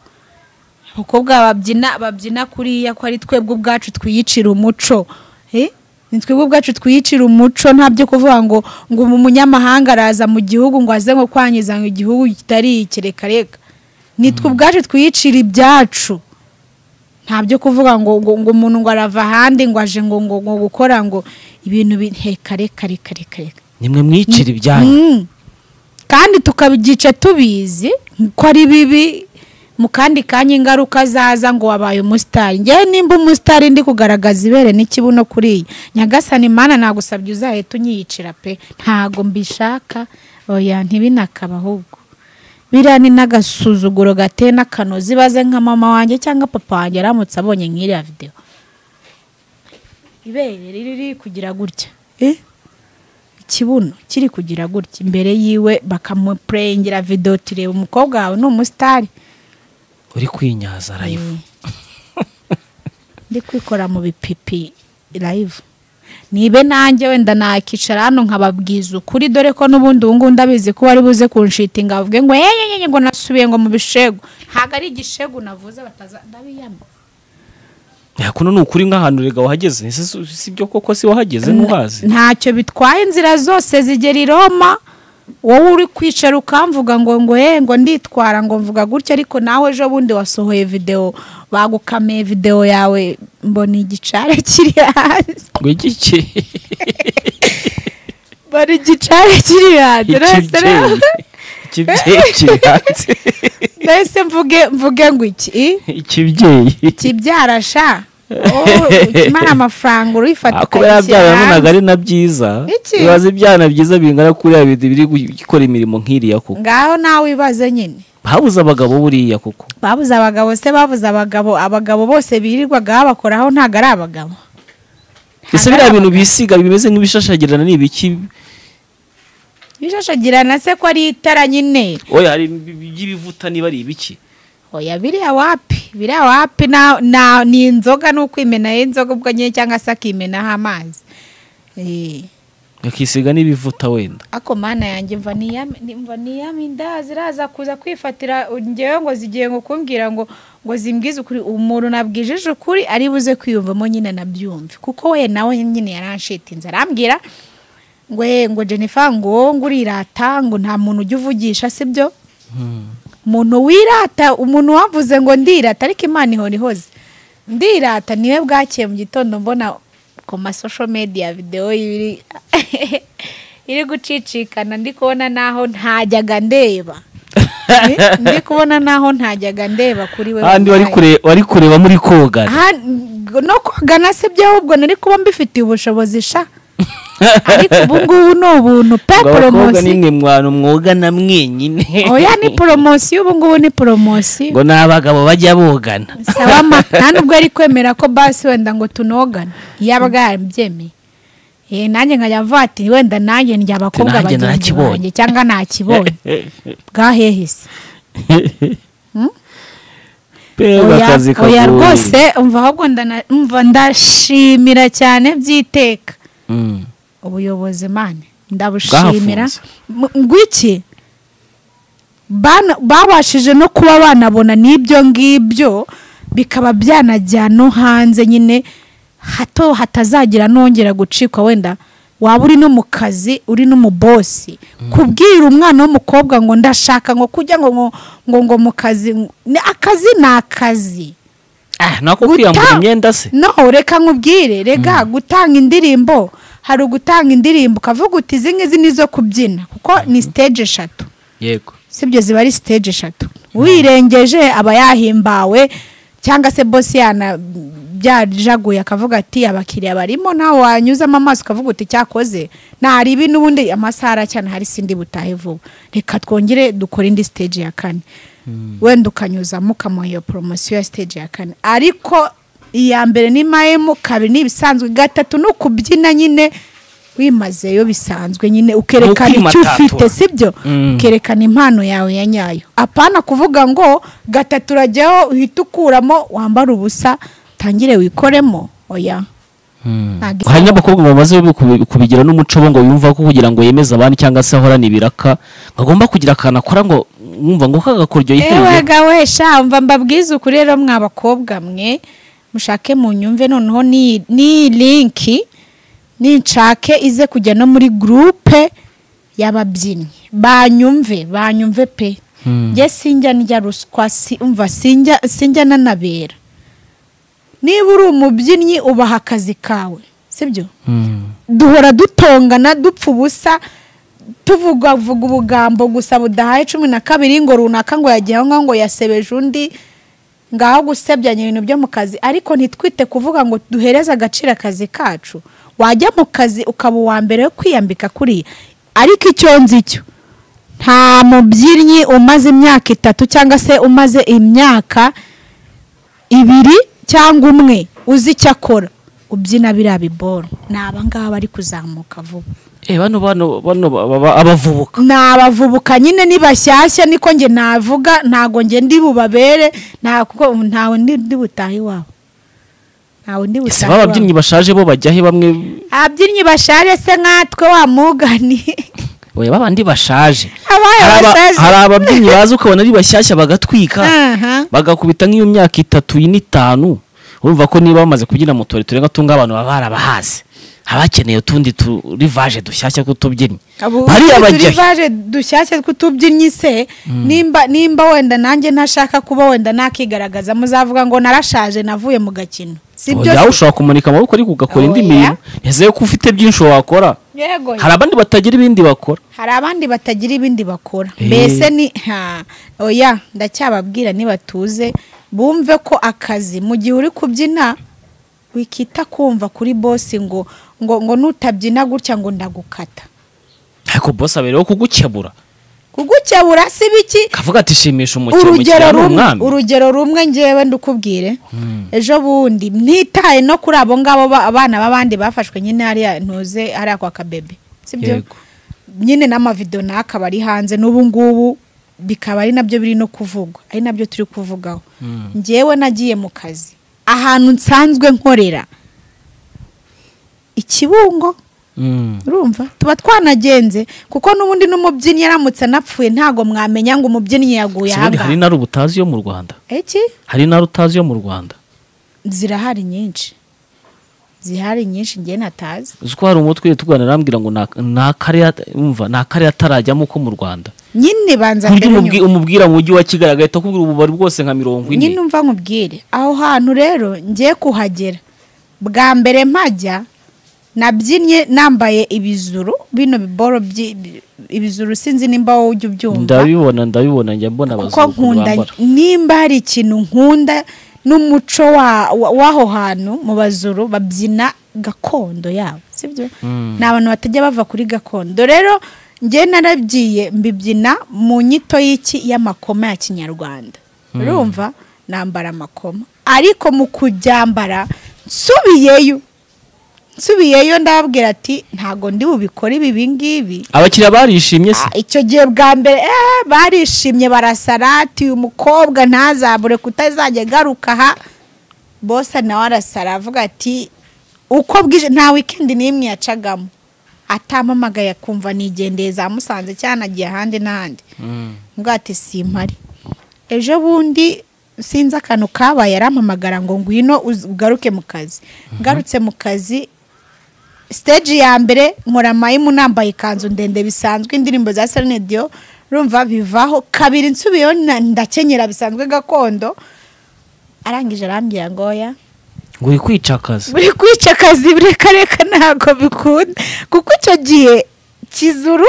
[SPEAKER 1] abakobwa babyina babyina kuriya ko ari twebwe ubwacu twiyicira umuco Eh? ni twebwe ubwacu twiyicira umuco ntabyo kuvuga ngo ngo umu- umunyamahanga araza mu gihugu ngo aze nko kwangiza ngo igihugu kitari ikirekareka ni twe ubwacu twiyicira ibyacu ntabyo kuvuga ngo ngo ngo umuntu ngo arava ahandi ngo aje ngo ngo ngo gukora ngo ibintu bikarekarekare
[SPEAKER 2] nimwe mwicira ibyanyu
[SPEAKER 1] Mm. kandi tukabigica tubizi ko ari bibi mu kandi kanya ingaruka zaza ngo wabaye umusitari ngewe nimba umusitari ndi kugaragaza ibere n'ikibuno kuriya nyagasani mana nagusabye uzahita unyiyicira pe ntago mbishaka oya ntibinakaba ahubwo biriya ni n'agasuzuguro gateye n'akanozi baze nka mama wanjye cyangwa papa wanjye aramutse abonye nk'iriya videwo ibere riri kugira gutya eh? ikibuno kiri kugira gutya imbere yiwe bakamupurengera videwo tureba umukobwa wawe ni umusitari
[SPEAKER 2] uri kwinyaza live
[SPEAKER 1] ndi kwikora mu bipipi live nibe nanjye wenda nakicara hano nkababwiza ukuri dore ko n'ubundi ubu ngubu ndabizi ko wari buze kunshitinga bavuge ngo eyeyeyenye ngo nasubiye ngo mu bishegu ntabwo ari igishegu navuze bataza ndabiyama
[SPEAKER 2] ya kuno ni ukuri nk'ahantu rega wahageze ese si- si byo koko si wahageze ntuhazi
[SPEAKER 1] ntacyo bitwaye inzira zose zigera i Roma wowe uri kwicara ukamvuga ngo ngo he ngo nditwara ngo mvuga gutya ariko nawe ejo bundi wasohoye videwo bagukameye videwo yawe mbona igicare kiri hasi
[SPEAKER 2] ngo igiki
[SPEAKER 1] bari igicari kiri hanze nahise
[SPEAKER 2] ikibyeyi
[SPEAKER 1] rero-
[SPEAKER 2] ikibyeyi kiri hanze
[SPEAKER 1] nahise mvuge mvuge ngo iki
[SPEAKER 2] ikibyeyi
[SPEAKER 1] kibyara sha ukimara amafaranga urifata
[SPEAKER 2] Ah, kubera
[SPEAKER 1] ukagishyira
[SPEAKER 2] yabyara nabonaga
[SPEAKER 1] hanze.
[SPEAKER 2] ari na byiza
[SPEAKER 1] Iki?
[SPEAKER 2] bibaza ibyana byiza bingana kuriya bindi biri gukora imirimo nk'iriya kuko
[SPEAKER 1] ngaho nawe wibaze nyine
[SPEAKER 2] habuze abagabo buriya kuko
[SPEAKER 1] babuze abagabo se babuze abagabo abagabo bose birirwaga babakoraho ntabwo ari abagabo
[SPEAKER 2] ese biriya bintu bisiga bimeze nk'ibishashagirana ni ibiki
[SPEAKER 1] bishashagirana se ko ari itara nyine
[SPEAKER 2] oya hari iby'ibivuta niba ari ibiki
[SPEAKER 1] oya biriya wapi biriya wapi na, na, ni inzoga ni ukwimenaho inzoga ubwo nyine cyangwa se akimenaho amazi Eh,
[SPEAKER 2] akisiga n'ibivuta wenda
[SPEAKER 1] ako mana yanjye mva niyame- ni- mva niyame inda ziraza kuza kwifatira ngewe ngo zigiye ngo kumbwira ngo ngo zimbwize ukuri umuntu nabwijije ukuri ari buze kwiyumvamo nyine nabyumve kuko we nawe nyine yaranshitinze arambwira ngo "Eh, ngo jennifer ngo wowe ngo urirata ngo nta muntu ujya uvugisha sibyo umuntu wirata umuntu wavuze ngo ndirata ariko imana ihora ihoze ndirata niwe bwakeye mu gitondo mbona ku masosho media videwo iri iri gucicikana ndi kubona naho ntajyaga ndeba Eh, ndi kubona naho ntajyaga ndeba kuri we
[SPEAKER 2] ahandi wari
[SPEAKER 1] wallahi.
[SPEAKER 2] kure- wari kureba muri koga
[SPEAKER 1] Aha, no kogana se by'ahubwo nari kuba mbifitiye ubushobozi sha ariko ubu ngubu ni ubuntu pe
[SPEAKER 2] ngo abakobwa
[SPEAKER 1] poromosi
[SPEAKER 2] nimwe mwantu mwogana mwenyine
[SPEAKER 1] oya ni poromosiyo ubu ngubu ni poromosiyo
[SPEAKER 2] ngo ni abagabo bajya bogana
[SPEAKER 1] sawa ma nta nubwo yari kwemera ko basi wenda ngo tunogane yabaga yarabyemeye Eh, nanjye nkajya mvuga ati wenda nanjye ndya abakobwa
[SPEAKER 2] nanjye
[SPEAKER 1] bagenzi
[SPEAKER 2] nakibonye."
[SPEAKER 1] banjye cyangwa nakibonye bwahehise
[SPEAKER 2] mbega
[SPEAKER 1] oya
[SPEAKER 2] akazi
[SPEAKER 1] oya
[SPEAKER 2] kagoye.
[SPEAKER 1] rwose umva ahubwo ndana- umva ndashimira cyane by'iteka
[SPEAKER 2] Mm.
[SPEAKER 1] ubuyobozi mane ndabushimira
[SPEAKER 2] Bwahafunze.
[SPEAKER 1] M- ngwiki Bana- babashije no kuba banabona n'ibyo ngibyo bikaba byanajya no hanze nyine hato hatazagira nongera gucikwa wenda waba uri no mu kazi uri no mu bosi kubwira umwana w'umukobwa ngo ndashaka ngo kujya ngo ngo ngo, ngo mu kazi ni akazi ni akazi
[SPEAKER 2] Ah, nako
[SPEAKER 1] Guta-
[SPEAKER 2] kwiyambura imyenda se
[SPEAKER 1] no reka nkubwire rega gutanga indirimbo hari ugutanga indirimbo ukavuga uti izi ngizi ni izo kubyina kuko ni stage eshatu
[SPEAKER 2] yego
[SPEAKER 1] sibyo ziba ari stage eshatu wirengeje aba yahimbawe cyangwa se bosi yana byajaguye akavuga ati abakiriya barimo nawe wanyuzamo amaso ukavuga uti cyakoze nari ibi n'ubundi amasaha aracyana hari sindi butahe vuba reka twongere dukore indi stage ya kane wenda ukanyuzamo ukamuha iyo poromosiyo ya stage ya kane ariko iya mbere ni mayemu kabiri ni ibisanzwe gatatu ni ukubyina nyine wimazeyo bisanzwe nyine ukerekana icyo
[SPEAKER 2] Ukimatatura.
[SPEAKER 1] ufite sibyo
[SPEAKER 2] Mm.
[SPEAKER 1] ukerekana impano yawe ya nyayo apana kuvuga ngo gatatu urajyaho uhita ukuramo wambare ubusa tangire wikoremo oya Ntabwo
[SPEAKER 2] hari
[SPEAKER 1] isa-
[SPEAKER 2] n'abakobwa bamaze kubi- kubigira n'umuco bo ngo yumva ko kugira ngo yemeze abandi cyangwa se ahorane ibiraka ngo agomba kugira akantu akora ngo mwumva ngo kagakoryo
[SPEAKER 1] ewe
[SPEAKER 2] yihebye
[SPEAKER 1] gawe sha mva mbabwize ukuri rero mwabakobwa mwe mushake mu nyumve noneho ni ni linki ninshake ize kujya no muri gurupe y'ababyinnyi banyumve banyumve pe
[SPEAKER 2] Hmm.
[SPEAKER 1] njye sinjya ndya ruswa si- umva sinjya sinjya nanabera niba uri umubyinnyi ubaha akazi kawe sibyo
[SPEAKER 2] Mm.
[SPEAKER 1] duhora dutongana dupfa ubusa tuvuga vuga ubugambo gusa budahaye cumi na kabiri ngo runaka ngo yagiye aho ngaho ngo yasebeje undi ngaho gusebyanya ibintu byo mu kazi ariko ntitwite kuvuga ngo duhereze agaciro akazi kacu wajya mu kazi ukaba uwa mbere wo kwiyambika kuriya ariko icyo nzi cyo nta mubyinnyi umaze imyaka itatu cyangwa se umaze imyaka ibiri cyangwa umwe uzi icyo akora ubyina biriya biboro ni abangaba bari kuzamuka vuba
[SPEAKER 2] Eh, bano bano bano ba- ba- ba- abavubuka
[SPEAKER 1] ni abavubuka nyine ni bashyashya niko njye navuga ntabwo njye ndi bubabere nta- kuko ntawe ndi ndi butahe iwabo ntawe ndi butahe
[SPEAKER 2] ese ba
[SPEAKER 1] iwabo
[SPEAKER 2] babyinnyi bashaje bo bajya he bamwe
[SPEAKER 1] ababyinnyi bashaje se nkatwe wa mugani
[SPEAKER 2] oya babandi bashaje
[SPEAKER 1] abaye
[SPEAKER 2] Hari aba-
[SPEAKER 1] bashaje
[SPEAKER 2] hari ababyinnyi baza ukabona ari bashyashya bagatwika
[SPEAKER 1] Aha.
[SPEAKER 2] bagakubita nk'iyo myaka itatu n'itanu urumva ko niba bamaze kubyina mu tubari turenga tumwe abantu baba barabahaze haba hakeneye utundi turivaje dushyashya tw'utubyinnyi
[SPEAKER 1] abo
[SPEAKER 2] bariya bajya he?
[SPEAKER 1] turivaje dushyashya tw'utubyinnyi se nimba nimba wenda nanjye ntashaka kuba wenda nakigaragaza muzavuga ngo narashaje navuye mu gakino si byo
[SPEAKER 2] yawe ushobora kumanika amaboko ariko ugakora indi
[SPEAKER 1] Oya.
[SPEAKER 2] mirimo ntizeye ko ufite byinshi wakora
[SPEAKER 1] yego
[SPEAKER 2] hari abandi batagira ibindi bakora
[SPEAKER 1] hari abandi batagira ibindi bakora
[SPEAKER 2] Eh.
[SPEAKER 1] mbese ni ha oya ndacyababwira nibatuze bumve ko akazi mu gihe uri kubyina wikita kumva kuri bosi ngo ngo ngo nutabyina gutya ngo ndagukata
[SPEAKER 2] ariko bose abereyeho kugukebura
[SPEAKER 1] kugukebura si biki
[SPEAKER 2] kavuga ati shimisha umukino
[SPEAKER 1] urugero
[SPEAKER 2] umukiriya ni
[SPEAKER 1] rumwe
[SPEAKER 2] umwami
[SPEAKER 1] urugero rumwe ngewe ndukubwire ejo bundi ntitaye no kuri abo ngabo ba- abana b'abandi bafashwe nyine hariya ntuze hariya kwa kabebe sibyo
[SPEAKER 2] Yego.
[SPEAKER 1] nyine n'amavido n'akaba ari hanze n'ubu ngubu bikaba ari nabyo biri no kuvugwa ari nabyo turi kuvugaho ngewe nagiye mu kazi ahantu nsanzwe nkorera ikibungo
[SPEAKER 2] Mm.
[SPEAKER 1] urumva tuba twanagenze kuko n'ubundi n'umubyinnyi aramutse anapfuye ntago mwamenya ngo umubyinnyi yaguye
[SPEAKER 2] Sibundi hari
[SPEAKER 1] ahangaha
[SPEAKER 2] intara uba utazi yo mu rwanda
[SPEAKER 1] iki
[SPEAKER 2] hari intara utazi yo mu rwanda
[SPEAKER 1] zirahari nyinshi zihari nyinshi njye natazi
[SPEAKER 2] uzi ko hari umutwe tuganira arambwira ngo nta- nta kariya umva nta kariya atarajyamo ko mu rwanda
[SPEAKER 1] nyine banza
[SPEAKER 2] Ujye
[SPEAKER 1] mbere
[SPEAKER 2] umubwi-
[SPEAKER 1] nyuma.
[SPEAKER 2] umubwira mu mujyi wa kigali agahita akubwira ububari bwose nka mirongo ine
[SPEAKER 1] nyine umva nkubwire aho hantu rero ngiye kuhagera bwa mbere mpajya nabyinnye nambaye ibizuru bino biboro byi- bi- ibizuru sinzi nimba wowe ujya ubyumva
[SPEAKER 2] ndabibona ndabibona njya mbona
[SPEAKER 1] kuko
[SPEAKER 2] abazungu
[SPEAKER 1] nkunda
[SPEAKER 2] bambara.
[SPEAKER 1] nimba hari ikintu nkunda n'umuco wa- wa- w'aho hantu mu bazuru babyina gakondo yabo sibyo ni abantu batajya bava kuri gakondo rero njye narabyiye mbibyina mu nyito y'iki y'amakoma ya kinyarwanda urumva nambara amakoma ariko mu kubyambara nsubiyeyo nsubiyeyo ndababwira ati ntago ndi bubikore ibi bingibi
[SPEAKER 2] abakiriya barishimye se
[SPEAKER 1] Ah, icyo gihe bwa mbere eh, barishimye barasarati uyu mukobwa ntazabure kutazajya agaruka aha bose nawe arasara avuga ati uko bwije nta wikendi n'imwe yacagamo atampamagaye akumva nigendeye za musanze cyangwa nagiye ahandi n'ahandi mbwa ati simpari ejo bundi sinzi akantu kabaye arampamagara ngo ngwino uze- ugaruke mu kazi ngarutse mu kazi stage ya mbere nkora mayimu nambaye ikanzu ndende bisanzwe indirimbo za Celine Dion rumva bivaho kabiri nsubiyeho na- ndakenyera bisanzwe gakondo arangije arambwira ngo oya
[SPEAKER 2] ngo uri kwicakaza
[SPEAKER 1] buri kwica akazi reka reka ntabwo bikunda kuko icyo gihe kizuru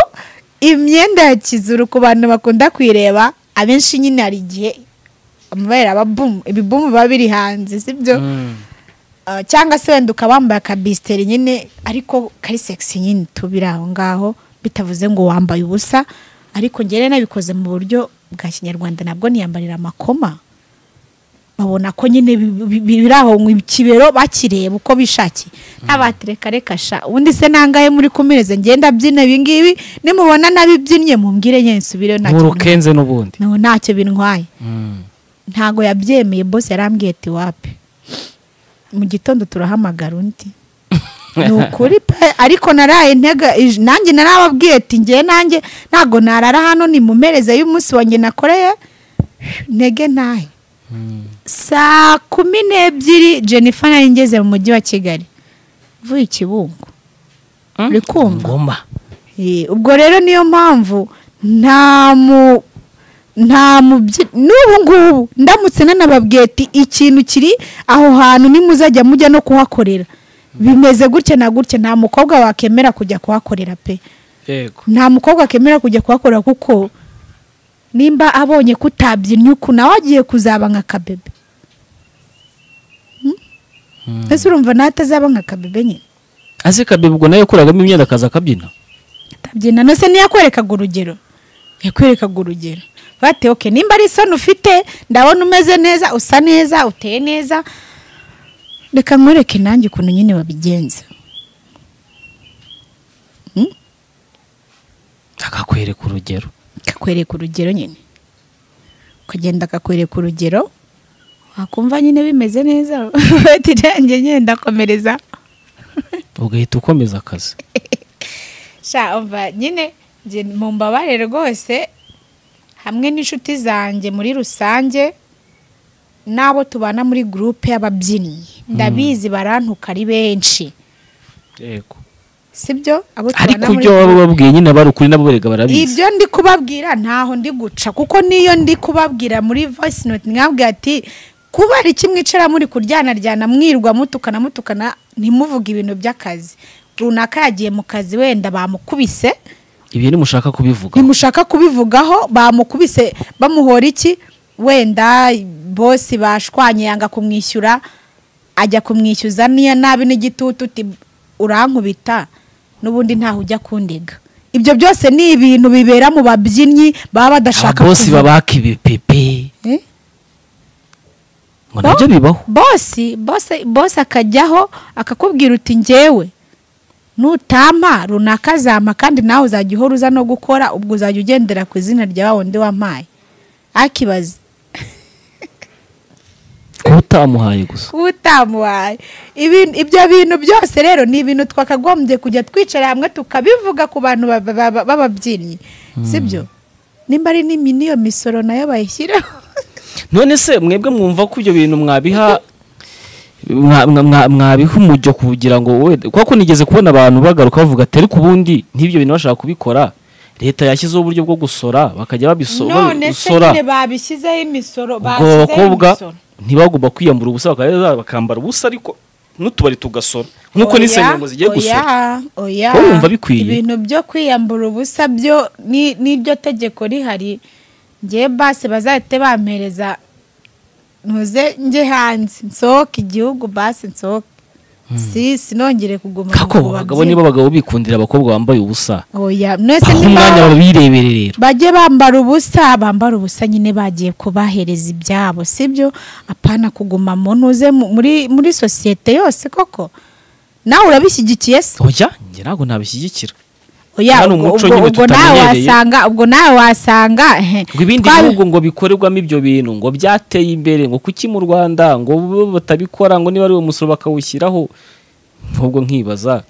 [SPEAKER 1] imyenda ya kizuru ku bantu bakunda kuyireba abenshi nyine hari igihe amabere aba bumu ibibumu biba biri hanze sibyo
[SPEAKER 2] Mm.
[SPEAKER 1] Uh, cyangwa se wenda ukaba wambaye akabisiteri nyine ariko kari segisi nyine tubiri aho ngaho bitavuze ngo wambaye ubusa ariko njyewe nabikoze mu buryo bwa kinyarwanda nabwo niyambarira amakoma babona ko nyine bi- bi- bi- biri aho mu kibero bakireba uko bishakiye ntabatereka reka sha ubundi se nangahe muri kumireze ngenda mbyina ibingibi nimubona nabibyinnye mumbwire nyine nsubire
[SPEAKER 2] nkurukenze n'ubundi
[SPEAKER 1] ntacyo bintwaye
[SPEAKER 2] Mm.
[SPEAKER 1] ntago yabyemeye bose yarambwiye ati wapi mu gitondo turahamagara undi ni ukuri pe ariko naraye ntega ij- nanjye narababwiye ati njye nanjye ntago narara hano ni mu mpereze y'umunsi wanjye nakoreye ntege ntahe
[SPEAKER 2] Mm.
[SPEAKER 1] saa kumi n'ebyiri jennifer nari ngeze mu mujyi wa kigali mvuye ikibungo uri kumva
[SPEAKER 2] ngoma
[SPEAKER 1] Eh, ubwo rero niyo mpamvu nta mu nta mubyi n'ubu ngubu ndamutse nanababwiye ati ikintu kiri aho hantu nimuzajya mujya no kuhakorera bimeze gutya na gutya nta mukobwa wakemera kujya kuhakorera pe
[SPEAKER 2] yego
[SPEAKER 1] nta mukobwa akemera kujya kuhakorera kuko nimba abonye ko utabyinnye uku nawe agiye kuzaba nka kabebe ese urumva nawe atazaba nka kabebe nyine
[SPEAKER 2] ase kabebe ubwo nawe yakuragamo imyenda akaza akabyina
[SPEAKER 1] atabyina nose ntiyakwerekaga urugero yakwerekaga urugero bate oke nimba ari isoni ufite ndabona umeze neza usa neza uteye neza reka nkwereke nanjye ukuntu nyine babigenza
[SPEAKER 2] akakwereka urugero
[SPEAKER 1] kakwereka urugero nyine ukagenda akakwereka urugero wakumva nyine bimeze neza bati nanjye nyine ndakomereza
[SPEAKER 2] ugahita ukomeza akazi
[SPEAKER 1] sha umva nyine njye mu mbabarire rwose hamwe n'inshuti zanjye muri rusange n'abo tubana muri gurupe y'ababyinnyi ndabizi barantuka ari benshi
[SPEAKER 2] yego
[SPEAKER 1] sibyo abo
[SPEAKER 2] ariko
[SPEAKER 1] tubana muri
[SPEAKER 2] ibyo baba
[SPEAKER 1] groupe.
[SPEAKER 2] babwiye nyine abari ukuri nabo berega barabizi
[SPEAKER 1] ibyo ndi kubabwira ntaho ndi guca kuko niyo ndi kubabwira muri voice note mwabwira ati kuba hari kimwe icara muri kuryanaryana mwirwa mutukana mutukana ntimuvuge ibintu by'akazi runaka yagiye mu kazi wenda bamukubise
[SPEAKER 2] ibi ntimushaka kubivuga
[SPEAKER 1] ntimushaka kubivugaho bamukubise bamuhora iki wenda bosi bashwanye yanga kumwishyura ajya kumwishyuza niya nabi n'igitutu uti urankubita n'ubundi ntaho ujya kundega ibyo byose ni ibintu bibera mu babyinnyi baba badashaka
[SPEAKER 2] ababosi
[SPEAKER 1] kuvuga.
[SPEAKER 2] babaka ibipepe
[SPEAKER 1] Eh?
[SPEAKER 2] ngo nabyo bibaho
[SPEAKER 1] bosi bosi bosi akajyaho akakubwira uti njyewe nutampa runaka azampa kandi nawe uzajya uhora uza no gukora ubwo uzajya ugendera ku izina rya wa wundi wampaye akibaza
[SPEAKER 2] kuba utamuhaye gusa
[SPEAKER 1] utamuhaye Ibi- ibyo bintu byose rero ni ibintu twakagombye kujya twicara hamwe tukabivuga ku bantu ba- ba- ba- b'ababyinnyi sibyo nimba ari n'imi- n'iyo misoro nayo bayishyiraho
[SPEAKER 2] none se mwebwe mwumva ko ibyo bintu mwabiha mwa- mwa- mwa- mwabiha umujyo kugira ngo we kuko nigeze kubona abantu bagaruka bavuga ati ariko ubundi nk'ibyo bintu bashaka kubikora leta yashyizeho uburyo bwo gusora bakajya babisora
[SPEAKER 1] none se nyine babishyizeho imisoro
[SPEAKER 2] ubwo aba bakobwa ntibagomba kwiyambura ubusa bakaba- bakambara ubusa ariko n'utubari tugasora nk'uko
[SPEAKER 1] Oya,
[SPEAKER 2] n'insengero zigiye gusora
[SPEAKER 1] oya, oya.
[SPEAKER 2] Wowe wumva bikwiye?
[SPEAKER 1] ibintu byo kwiyambura ubusa byo ni- n'iryo tegeko rihari ngewe basi bazahite bampereza ntuze njye hanze nsohoke igihugu basi nsohoke si sinongere kuguma
[SPEAKER 2] kako
[SPEAKER 1] mu
[SPEAKER 2] abagabo
[SPEAKER 1] babyinnyi.
[SPEAKER 2] nibo abagabo bikundira abakobwa bambaye ubusa
[SPEAKER 1] oya mwese
[SPEAKER 2] aho
[SPEAKER 1] niba
[SPEAKER 2] umwanya babirebere rero
[SPEAKER 1] bajye bambara ubusa bambara ubusa nyine bagiye kubahereza ibyabo sibyo apana kuguma mu ntuze mu- muri muri sosiyete yose koko nawe urabishyigikiye se
[SPEAKER 2] oya njye ntabwo nabishyigikira
[SPEAKER 1] oya
[SPEAKER 2] Hano
[SPEAKER 1] ubwo
[SPEAKER 2] umuco
[SPEAKER 1] ubwo-
[SPEAKER 2] nyine
[SPEAKER 1] ubwo nawe
[SPEAKER 2] tutamenyereye.
[SPEAKER 1] wasanga ubwo nawe wasanga ehe,
[SPEAKER 2] ngo ibindi
[SPEAKER 1] twabi-
[SPEAKER 2] bihugu ngo bikorerwamo ibyo bintu ngo byateye imbere ngo kuki mu rwanda ngo bo batabikora ngo niba ari uwo musoro bakawushyiraho ahubwo nkibaza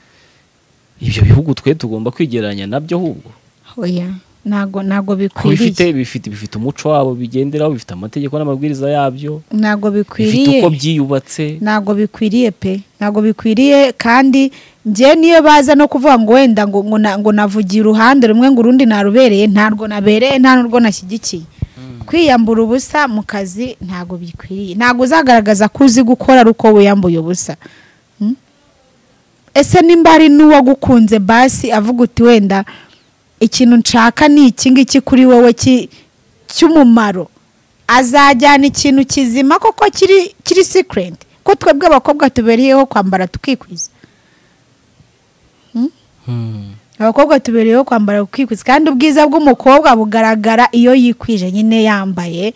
[SPEAKER 2] ibyo bihugu twe tugomba kwigereranya nabyo ahubwo
[SPEAKER 1] oya ntago ntago
[SPEAKER 2] kuko bifite
[SPEAKER 1] bikwiriye
[SPEAKER 2] bifite bifite umuco wabo bigenderaho bifite amategeko n'amabwiriza yabyo
[SPEAKER 1] ntago
[SPEAKER 2] bifite
[SPEAKER 1] bikwiriye
[SPEAKER 2] uko byiyubatse
[SPEAKER 1] ntago bikwiriye pe ntago bikwiriye kandi njye niyo baza no kuvuga ngo wenda ngo ngo na- ngo navugiye uruhande rumwe ngo urundi narubereye ntarwo nabereye nta n'urwo nashyigikiye kwiyambura ubusa mu kazi ntago bikwiriye ntago uzagaragaza ko uzi gukora ari uko wiyambuye ubusa Hmm? ese nimba hari n'uwagukunze basi avuga uti wenda ikintu nshaka ni iki ngiki kuri wowe ki- cy'umumaro azajyana ikintu kizima koko kiri kiri sikirenti ko twebwe abakobwa tubereyeho kwambara tukikwiza
[SPEAKER 2] Hmm.
[SPEAKER 1] abakobwa tubereyeho kwambara ukikwiza kandi ubwiza bw'umukobwa bugaragara iyo yikwije nyine yambaye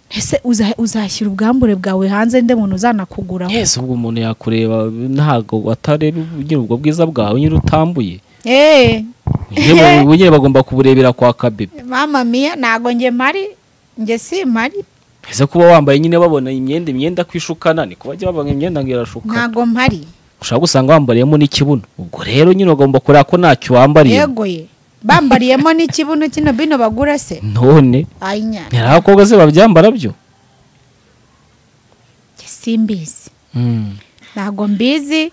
[SPEAKER 1] ese uza- uzashyira ubwambure bwawe hanze nde muntu uzanakuguraho
[SPEAKER 2] ese ubwo umuntu yakureba ntabwo atareba nyiri ubwo bwiza bwawe nyiri utambuye
[SPEAKER 1] eee
[SPEAKER 2] Nyine bu- nyine bagomba kuburebera kwa kabebe
[SPEAKER 1] mama miya ntago njye mari njye si mari
[SPEAKER 2] ese kuba wambaye nyine babona imyenda imyenda kwishukana ni kubajya babona imyenda ngo irashukana
[SPEAKER 1] ntago mpari
[SPEAKER 2] ushobora gusanga wambariyemo n'ikibuno ubwo rero nyine ugomba kureba ko ntacyo wambariye
[SPEAKER 1] yegoye bambariyemo n'ikibuno kino bino bagura se
[SPEAKER 2] none
[SPEAKER 1] ayinya
[SPEAKER 2] hari abakobwa se babyambara byo
[SPEAKER 1] simbizi ntabwo mbizi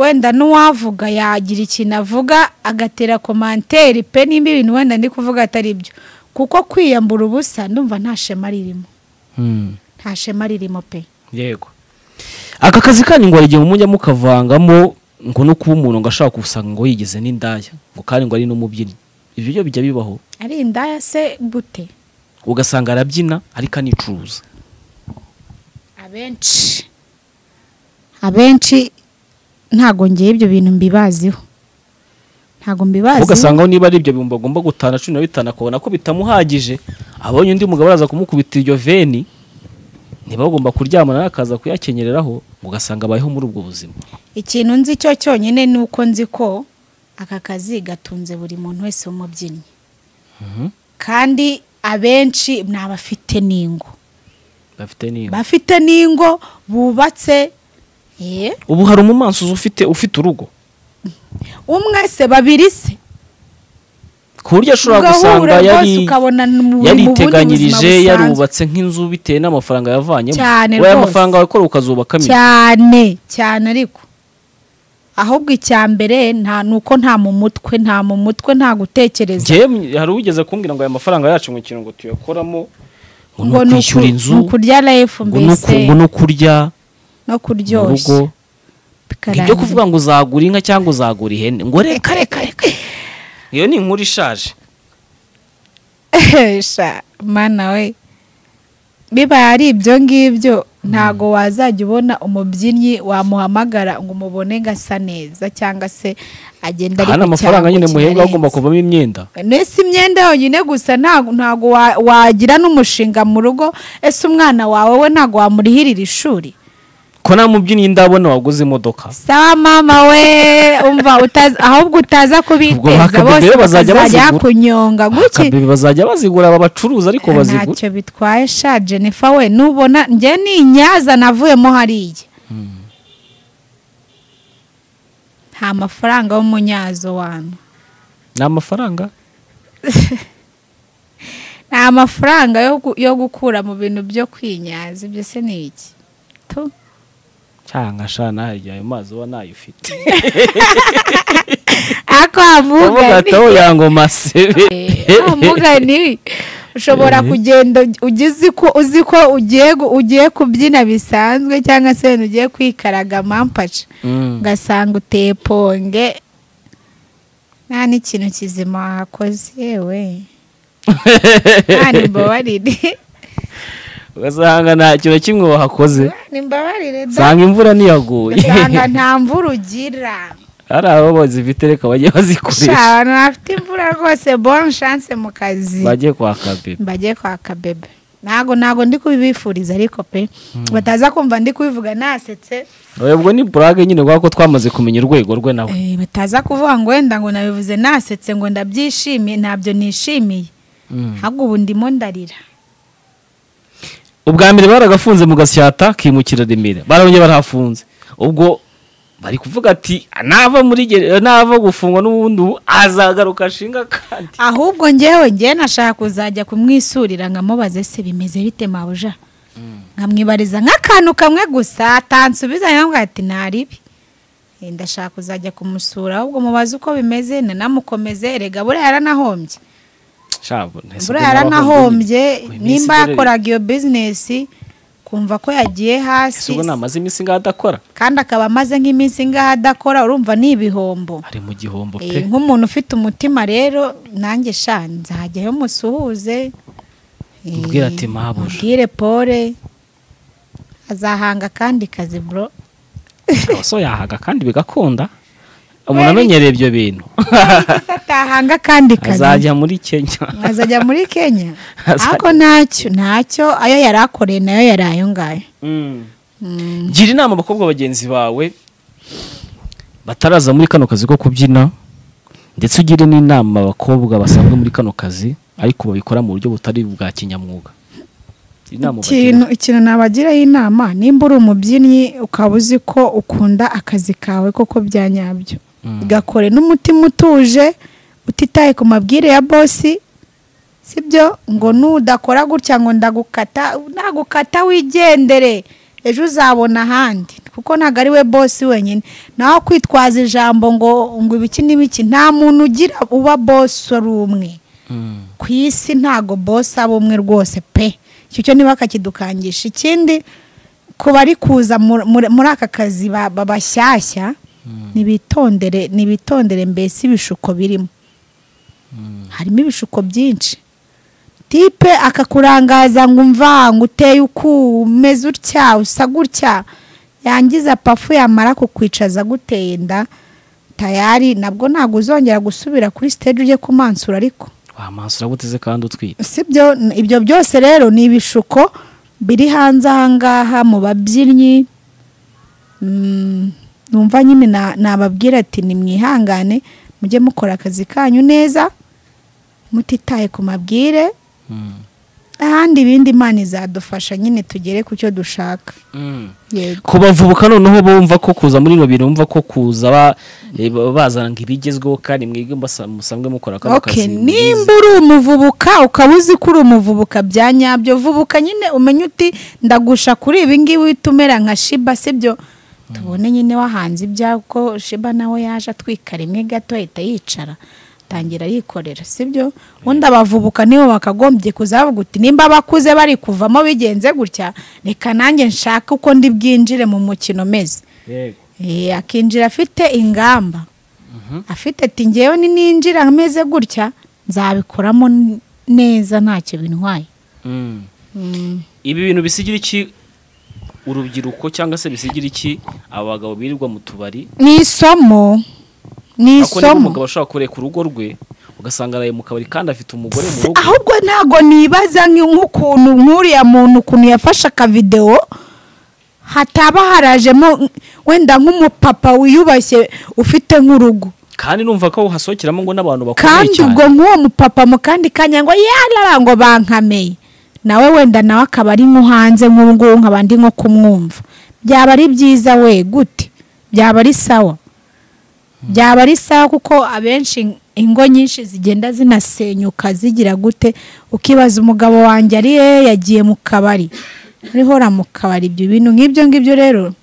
[SPEAKER 1] wenda n'uwavuga yagira ikintu avuga agatera komanteri pe nimba ibintu wenda ndi kuvuga atari byo kuko kwiyambura ubusa ndumva nta shema ririmo
[SPEAKER 2] Hmm.
[SPEAKER 1] nta shema ririmo pe
[SPEAKER 2] yego aka kazi kanyu ngo hari igihe mujya mukavangamo ngo no kuba umuntu ngo ashaka gusanga ngo yigeze n'indaya ngo kandi ngo ari n'umubyinnyi ibyo byo bijya bibaho
[SPEAKER 1] ari indaya se gute
[SPEAKER 2] ugasanga arabyina ariko anicuruza
[SPEAKER 1] abenshi abenshi ntago ngewe ibyo bintu mbibaziho ntago mbibaziho
[SPEAKER 2] ugasanga niba ari ibyo bihumbi agomba gutana cumi na bitanu akabona ko bitamuhagije abonye undi mugabo araza kumukubita iryo veni niba bagomba kuryamana nawe akaza kuyakenyereraho ugasanga abayeho muri ubwo buzima
[SPEAKER 1] ikintu nzi cyo cyonyine ni uko nzi ko aka kazi gatunze buri muntu wese w'umubyinnyi kandi abenshi ni abafite n'ingo
[SPEAKER 2] bafite niba
[SPEAKER 1] bafite n'ingo bubatse eh,
[SPEAKER 2] ubu hari umumansuzi ufite ufite urugo
[SPEAKER 1] umwe se babiri se
[SPEAKER 2] ku buryo ashobora gusanga
[SPEAKER 1] Ugahura rwose
[SPEAKER 2] yari
[SPEAKER 1] ukabona ni mu- mu bundi
[SPEAKER 2] yariteganyirije
[SPEAKER 1] buzima busanzwe.
[SPEAKER 2] yarubatse nk'inzu bitewe n'amafaranga yavanyemo
[SPEAKER 1] Cyane
[SPEAKER 2] wowe
[SPEAKER 1] rwose.
[SPEAKER 2] amafaranga wawe ukora ukazubakamo inzu.
[SPEAKER 1] cyane cyane ariko ahubwo icya mbere nta ni uko nta mu mutwe nta mu mutwe nta gutekereza
[SPEAKER 2] njyewe mwe- hari uwigeze kumbwira ngo aya mafaranga yacu ngo ikintu ngo tuyakoramo ngo ni
[SPEAKER 1] ngo ni
[SPEAKER 2] ukwishyura
[SPEAKER 1] uku-
[SPEAKER 2] inzu
[SPEAKER 1] ni ukurya life
[SPEAKER 2] ngo ni uku-
[SPEAKER 1] mbese
[SPEAKER 2] ngo ni ukurya
[SPEAKER 1] no
[SPEAKER 2] mu rugo
[SPEAKER 1] kuryoshya
[SPEAKER 2] ibyo kuvuga ngo uzagura inka cyangwa uzagura ihene ngo reka reka reka iyo ni inkuru ishaje
[SPEAKER 1] Sha, mana we bibaye ari ibyo ngibyo ntago wazajya ubona umubyinnyi wamuhamagara ngo umubone ngo asa neza cyangwa se agenda
[SPEAKER 2] hari amafaranga nyine muhembwa agomba kuvamo imyenda
[SPEAKER 1] nese imyenda yonyine gusa ntago ntago wa- wagira n'umushinga mu rugo ese umwana wawe we ntago wamurihirira ishuri
[SPEAKER 2] ko nta mubyinnyi ndabona waguze imodoka
[SPEAKER 1] sawa mama we umva utaza- ahubwo utaza kubiteza
[SPEAKER 2] hakabebe
[SPEAKER 1] bose bakazajya
[SPEAKER 2] bazajya bazigura.
[SPEAKER 1] bakunyonga guki
[SPEAKER 2] Akabebe bazajya bazigura aba bacuruza ariko bazigura
[SPEAKER 1] ntacyo bitwaye sha jennifer we nubona njye ni inyaza navuyemo hariya nta mafaranga w'umunyazo wanyu
[SPEAKER 2] ni amafaranga
[SPEAKER 1] nta mafaranga yo gu- yo gukura mu bintu byo kwinyaza ibyo se ni iki Tu.
[SPEAKER 2] cyangwa shana harya ayo mazi uba nayo ufite
[SPEAKER 1] ako
[SPEAKER 2] uvuga
[SPEAKER 1] hamugani
[SPEAKER 2] ati aho yangoma sebe
[SPEAKER 1] hamugani ushobora kugenda ugize ko uzi ko ugiye gu- ugiye kubyina bisanzwe cyangwa se wenda ugiye kwikaraga mampaca
[SPEAKER 2] Mm.
[SPEAKER 1] ugasanga uteye ponge nta n'ikintu kizima wakoze yewe nta nimbabarire
[SPEAKER 2] ugasanga nta kintu na kimwe wahakoze
[SPEAKER 1] nimbabarire da
[SPEAKER 2] usanga imvura ntiyaguye
[SPEAKER 1] ugasanga nta mvura ugira
[SPEAKER 2] hari abo bazifite reka bajye
[SPEAKER 1] sha
[SPEAKER 2] bazikoresha
[SPEAKER 1] abantu bafite imvura rwose bon chance mu kazi
[SPEAKER 2] bajye kwa kabebe
[SPEAKER 1] mbagiye kwaka bebe ntago ntago ndi kubibifuriza ariko pe bataza kumva ndi kubivuga nasetse
[SPEAKER 2] oya ubwo ni burage nyine kubera ko twamaze kumenya urwego rwe nawe
[SPEAKER 1] Eh, bataza kuvuga ngo wenda ngo nabivuze nasetse ngo ndabyishimiye ntabyo nishimiye
[SPEAKER 2] Mm.
[SPEAKER 1] ahubwo ubu ndimo ndarira
[SPEAKER 2] ubwa mbere baragafunze mu gasyata kimukira remera barongeye barahafunze ubwo bari kuvuga ati nava muri gere- nava gufungwa n'ubundi ubu azagaruka ashinga kandi
[SPEAKER 1] ahubwo ngewe ngewe nashaka kuzajya kumwisurira nkamubaze se bimeze bite mabuja nkamwibariza nk'akantu kamwe gusa atansubiza yambwira ati ntaribi Eh, ndashaka kuzajya kumusura ahubwo mubaze uko bimeze nanamukomeze erega buriya yaranahombye
[SPEAKER 2] Sha, bo, ntese ubwo
[SPEAKER 1] buriya yaranahombye
[SPEAKER 2] Uyu minsi
[SPEAKER 1] nimba
[SPEAKER 2] dore-
[SPEAKER 1] yakoraga iyo bizinesi kumva ko yagiye
[SPEAKER 2] ese
[SPEAKER 1] hasi
[SPEAKER 2] ubwo namaze iminsi ngaho adakora
[SPEAKER 1] kandi akaba amaze nk'iminsi ngaho adakora urumva ni ibihombo
[SPEAKER 2] ari mu gihombo
[SPEAKER 1] Eh,
[SPEAKER 2] pe
[SPEAKER 1] nk'umuntu ufite umutima rero nanjye sha nzajyayo musuhuze Eh,
[SPEAKER 2] Umbwire ati, "Mabuja."
[SPEAKER 1] umbwire pole azahanga kandi kazi bro
[SPEAKER 2] so yahaga kandi bigakunda
[SPEAKER 1] Weri-
[SPEAKER 2] umuntu amenyereye ibyo bintu
[SPEAKER 1] Ese atahanga kandi kazi
[SPEAKER 2] azajya muri kenya
[SPEAKER 1] azajya muri kenya
[SPEAKER 2] Azajya-
[SPEAKER 1] ariko ntacyo ntacyo ayo yari akoreye nayo yari ayo ngayo
[SPEAKER 2] Mm.
[SPEAKER 1] Mm.
[SPEAKER 2] gira inama abakobwa bagenzi bawe bataraza muri kano kazi ko kubyina ndetse ugire n'inama abakobwa basanzwe muri kano kazi ariko babikora mu buryo butari bwa kinyamwuga inama
[SPEAKER 1] ikintu ikintu nabagiraho inama nimba uri umubyinnyi ukaba uzi ko ukunda akazi kawe koko bya nyabyo
[SPEAKER 2] Mm.
[SPEAKER 1] gakore n'umutima utuje utitaye ku mabwire ya bosi sibyo ngo nudakora gutya ngo ndagukata nagukata wigendere ejo uzabona ahandi kuko ntabwo ari we bosi wenyine nawe kwitwaza ijambo ngo ngo ibiki n'ibiki nta muntu ugira uba bosi ari umwe
[SPEAKER 2] Mm.
[SPEAKER 1] ku isi ntago bosi aba umwe rwose pe icyo cyo niba bakakidukangisha ikindi ku bari kuza mu- muri muri aka kazi ba- ba- bashyashya ntibitondere ntibitondere mbese ibishuko birimo harimo ibishuko byinshi tipe akakurangaza ngo umva ngo uteye uku umeze utya usa gutya yangiza pafu yamara kukwicaza guteye inda tayari nabwo ntabwo uzongera gusubira kuri stage ujye kumansura ariko
[SPEAKER 2] wamansura guteze kandi utwite
[SPEAKER 1] sibyo ibyo byose rero ni ibishuko biri hanze ahangaha mu babyinnyi Mm, numva nyine na- nababwira ati nimwihangane mujye mukora akazi kanyu neza mutitaye ku mabwire
[SPEAKER 2] Mm.
[SPEAKER 1] ahandi ibindi imana izadufasha nyine tugere ku cyo dushaka yego
[SPEAKER 2] kubavubuka noneho bumva ko kuza muri ino bintu bumva ko kuza ba- eh, ba- bazana ngo ibigezweho kandi mwebwe mbasa- musanzwe mukora kano
[SPEAKER 1] Okay,
[SPEAKER 2] kazi
[SPEAKER 1] nimba uri umuvubuka ukaba uzi ko uri umuvubuka bya nyabyo vubuka nyine umenye uti ndagusha kuri ibi ngibi uhita umera nka shiba sibyo tubone nyine wahanze ibyawe ko shiba nawe yaje atwika rimwe gato ahita yicara atangira arikorera sibyo ubundi abavubuka nibo bakagombye kuzavuga uti nimba abakuze bari kuvamo bigenze gutya reka nanjye nshake uko ndi bwinjire mu mukino umeze
[SPEAKER 2] Yego.
[SPEAKER 1] Eh, akinjira afite ingamba afite ati ngewe nininjira ameze gutya nzabikoramo n- neza ntacyo bintwaye
[SPEAKER 2] Mm. ibi bintu bisigira iki urubyiruko cyangwa se bisigira iki abagabo birirwa mu tubari
[SPEAKER 1] ni isomo ni
[SPEAKER 2] ako niba
[SPEAKER 1] isomo
[SPEAKER 2] umugabo ashobora kureka urugo rwe ugasanga araye mu kabari kandi afite umugore mu
[SPEAKER 1] Si-
[SPEAKER 2] rugo
[SPEAKER 1] ahubwo ntago nibaza nk- nk'ukuntu nk'uriya muntu ukuntu yafashe akavidewo hataba harajemo nk- wenda nk'umupapa wiyubashye ufite nk'urugo
[SPEAKER 2] kandi numva ko hasohokeramo ngo n'abantu bakomeye
[SPEAKER 1] kandi
[SPEAKER 2] cyane
[SPEAKER 1] ubwo nk'uwo mupapa mu kandi kanya ngo yarara ngo bankameye nawe wenda nawe akaba ari nko hanze nk'ubungubu nkaba ndi nko kumwumva byaba ari byiza we gute byaba ari sawa byaba ari sawa kuko abenshi ingo nyinshi zigenda zinasenyuka zigira gute ukibaza umugabo wanjye ari he yagiye mu kabari uriho mu kabari ibyo bintu nk'ibyo ngibyo rero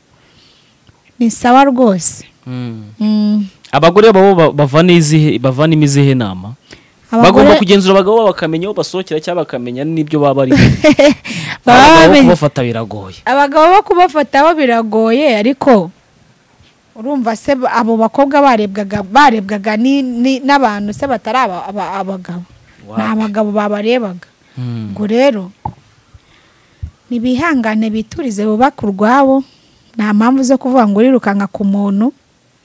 [SPEAKER 1] ni sawa rwose
[SPEAKER 2] Mm.
[SPEAKER 1] Mm.
[SPEAKER 2] abagore babo ba- bavana izihe bavanamo izihe nama bagomba
[SPEAKER 1] Abagore-
[SPEAKER 2] kugenzura abagabo babo bakamenya aho basohokera cyangwa bakamenya n'ibyo baba bari
[SPEAKER 1] baba
[SPEAKER 2] abagabo
[SPEAKER 1] bamenye-
[SPEAKER 2] kubafata biragoye
[SPEAKER 1] abagabo bo kubafata bo biragoye ariko urumva se ba- abo bakobwa barebwaga barebwaga ni- ni- n'abantu se batari aba- aba- abagabo ni
[SPEAKER 2] Wapi.
[SPEAKER 1] abagabo babarebaga
[SPEAKER 2] Mm.
[SPEAKER 1] ubwo rero ntibihangane biturize bubake urwabo nta mpamvu zo kuvuga ngo urirukanka ku muntu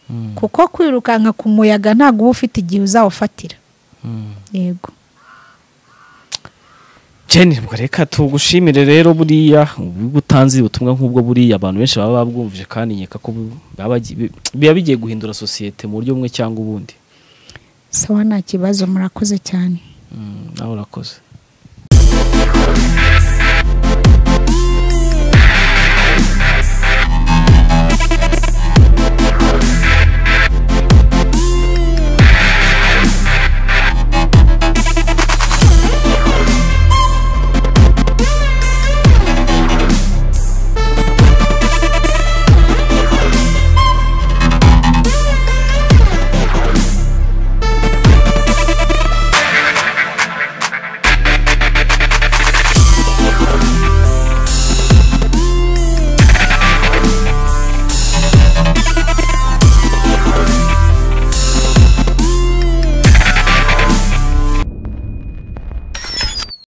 [SPEAKER 2] Mm.
[SPEAKER 1] kuko kwirukanka ku muyaga ntabwo uba ufite igihe uzawufatira
[SPEAKER 2] Mm.
[SPEAKER 1] yego
[SPEAKER 2] Jenny ubwo reka tugushimire rero buriya ubwo utanze ubutumwa nk'ubwo buriya abantu benshi baba babwumvije kandi nkeka ko bu- baba bagi- bi- biba bigiye guhindura sosiyete mu buryo bumwe cyangwa ubundi
[SPEAKER 1] sawa nta kibazo murakoze cyane
[SPEAKER 2] Mm, nawe urakoze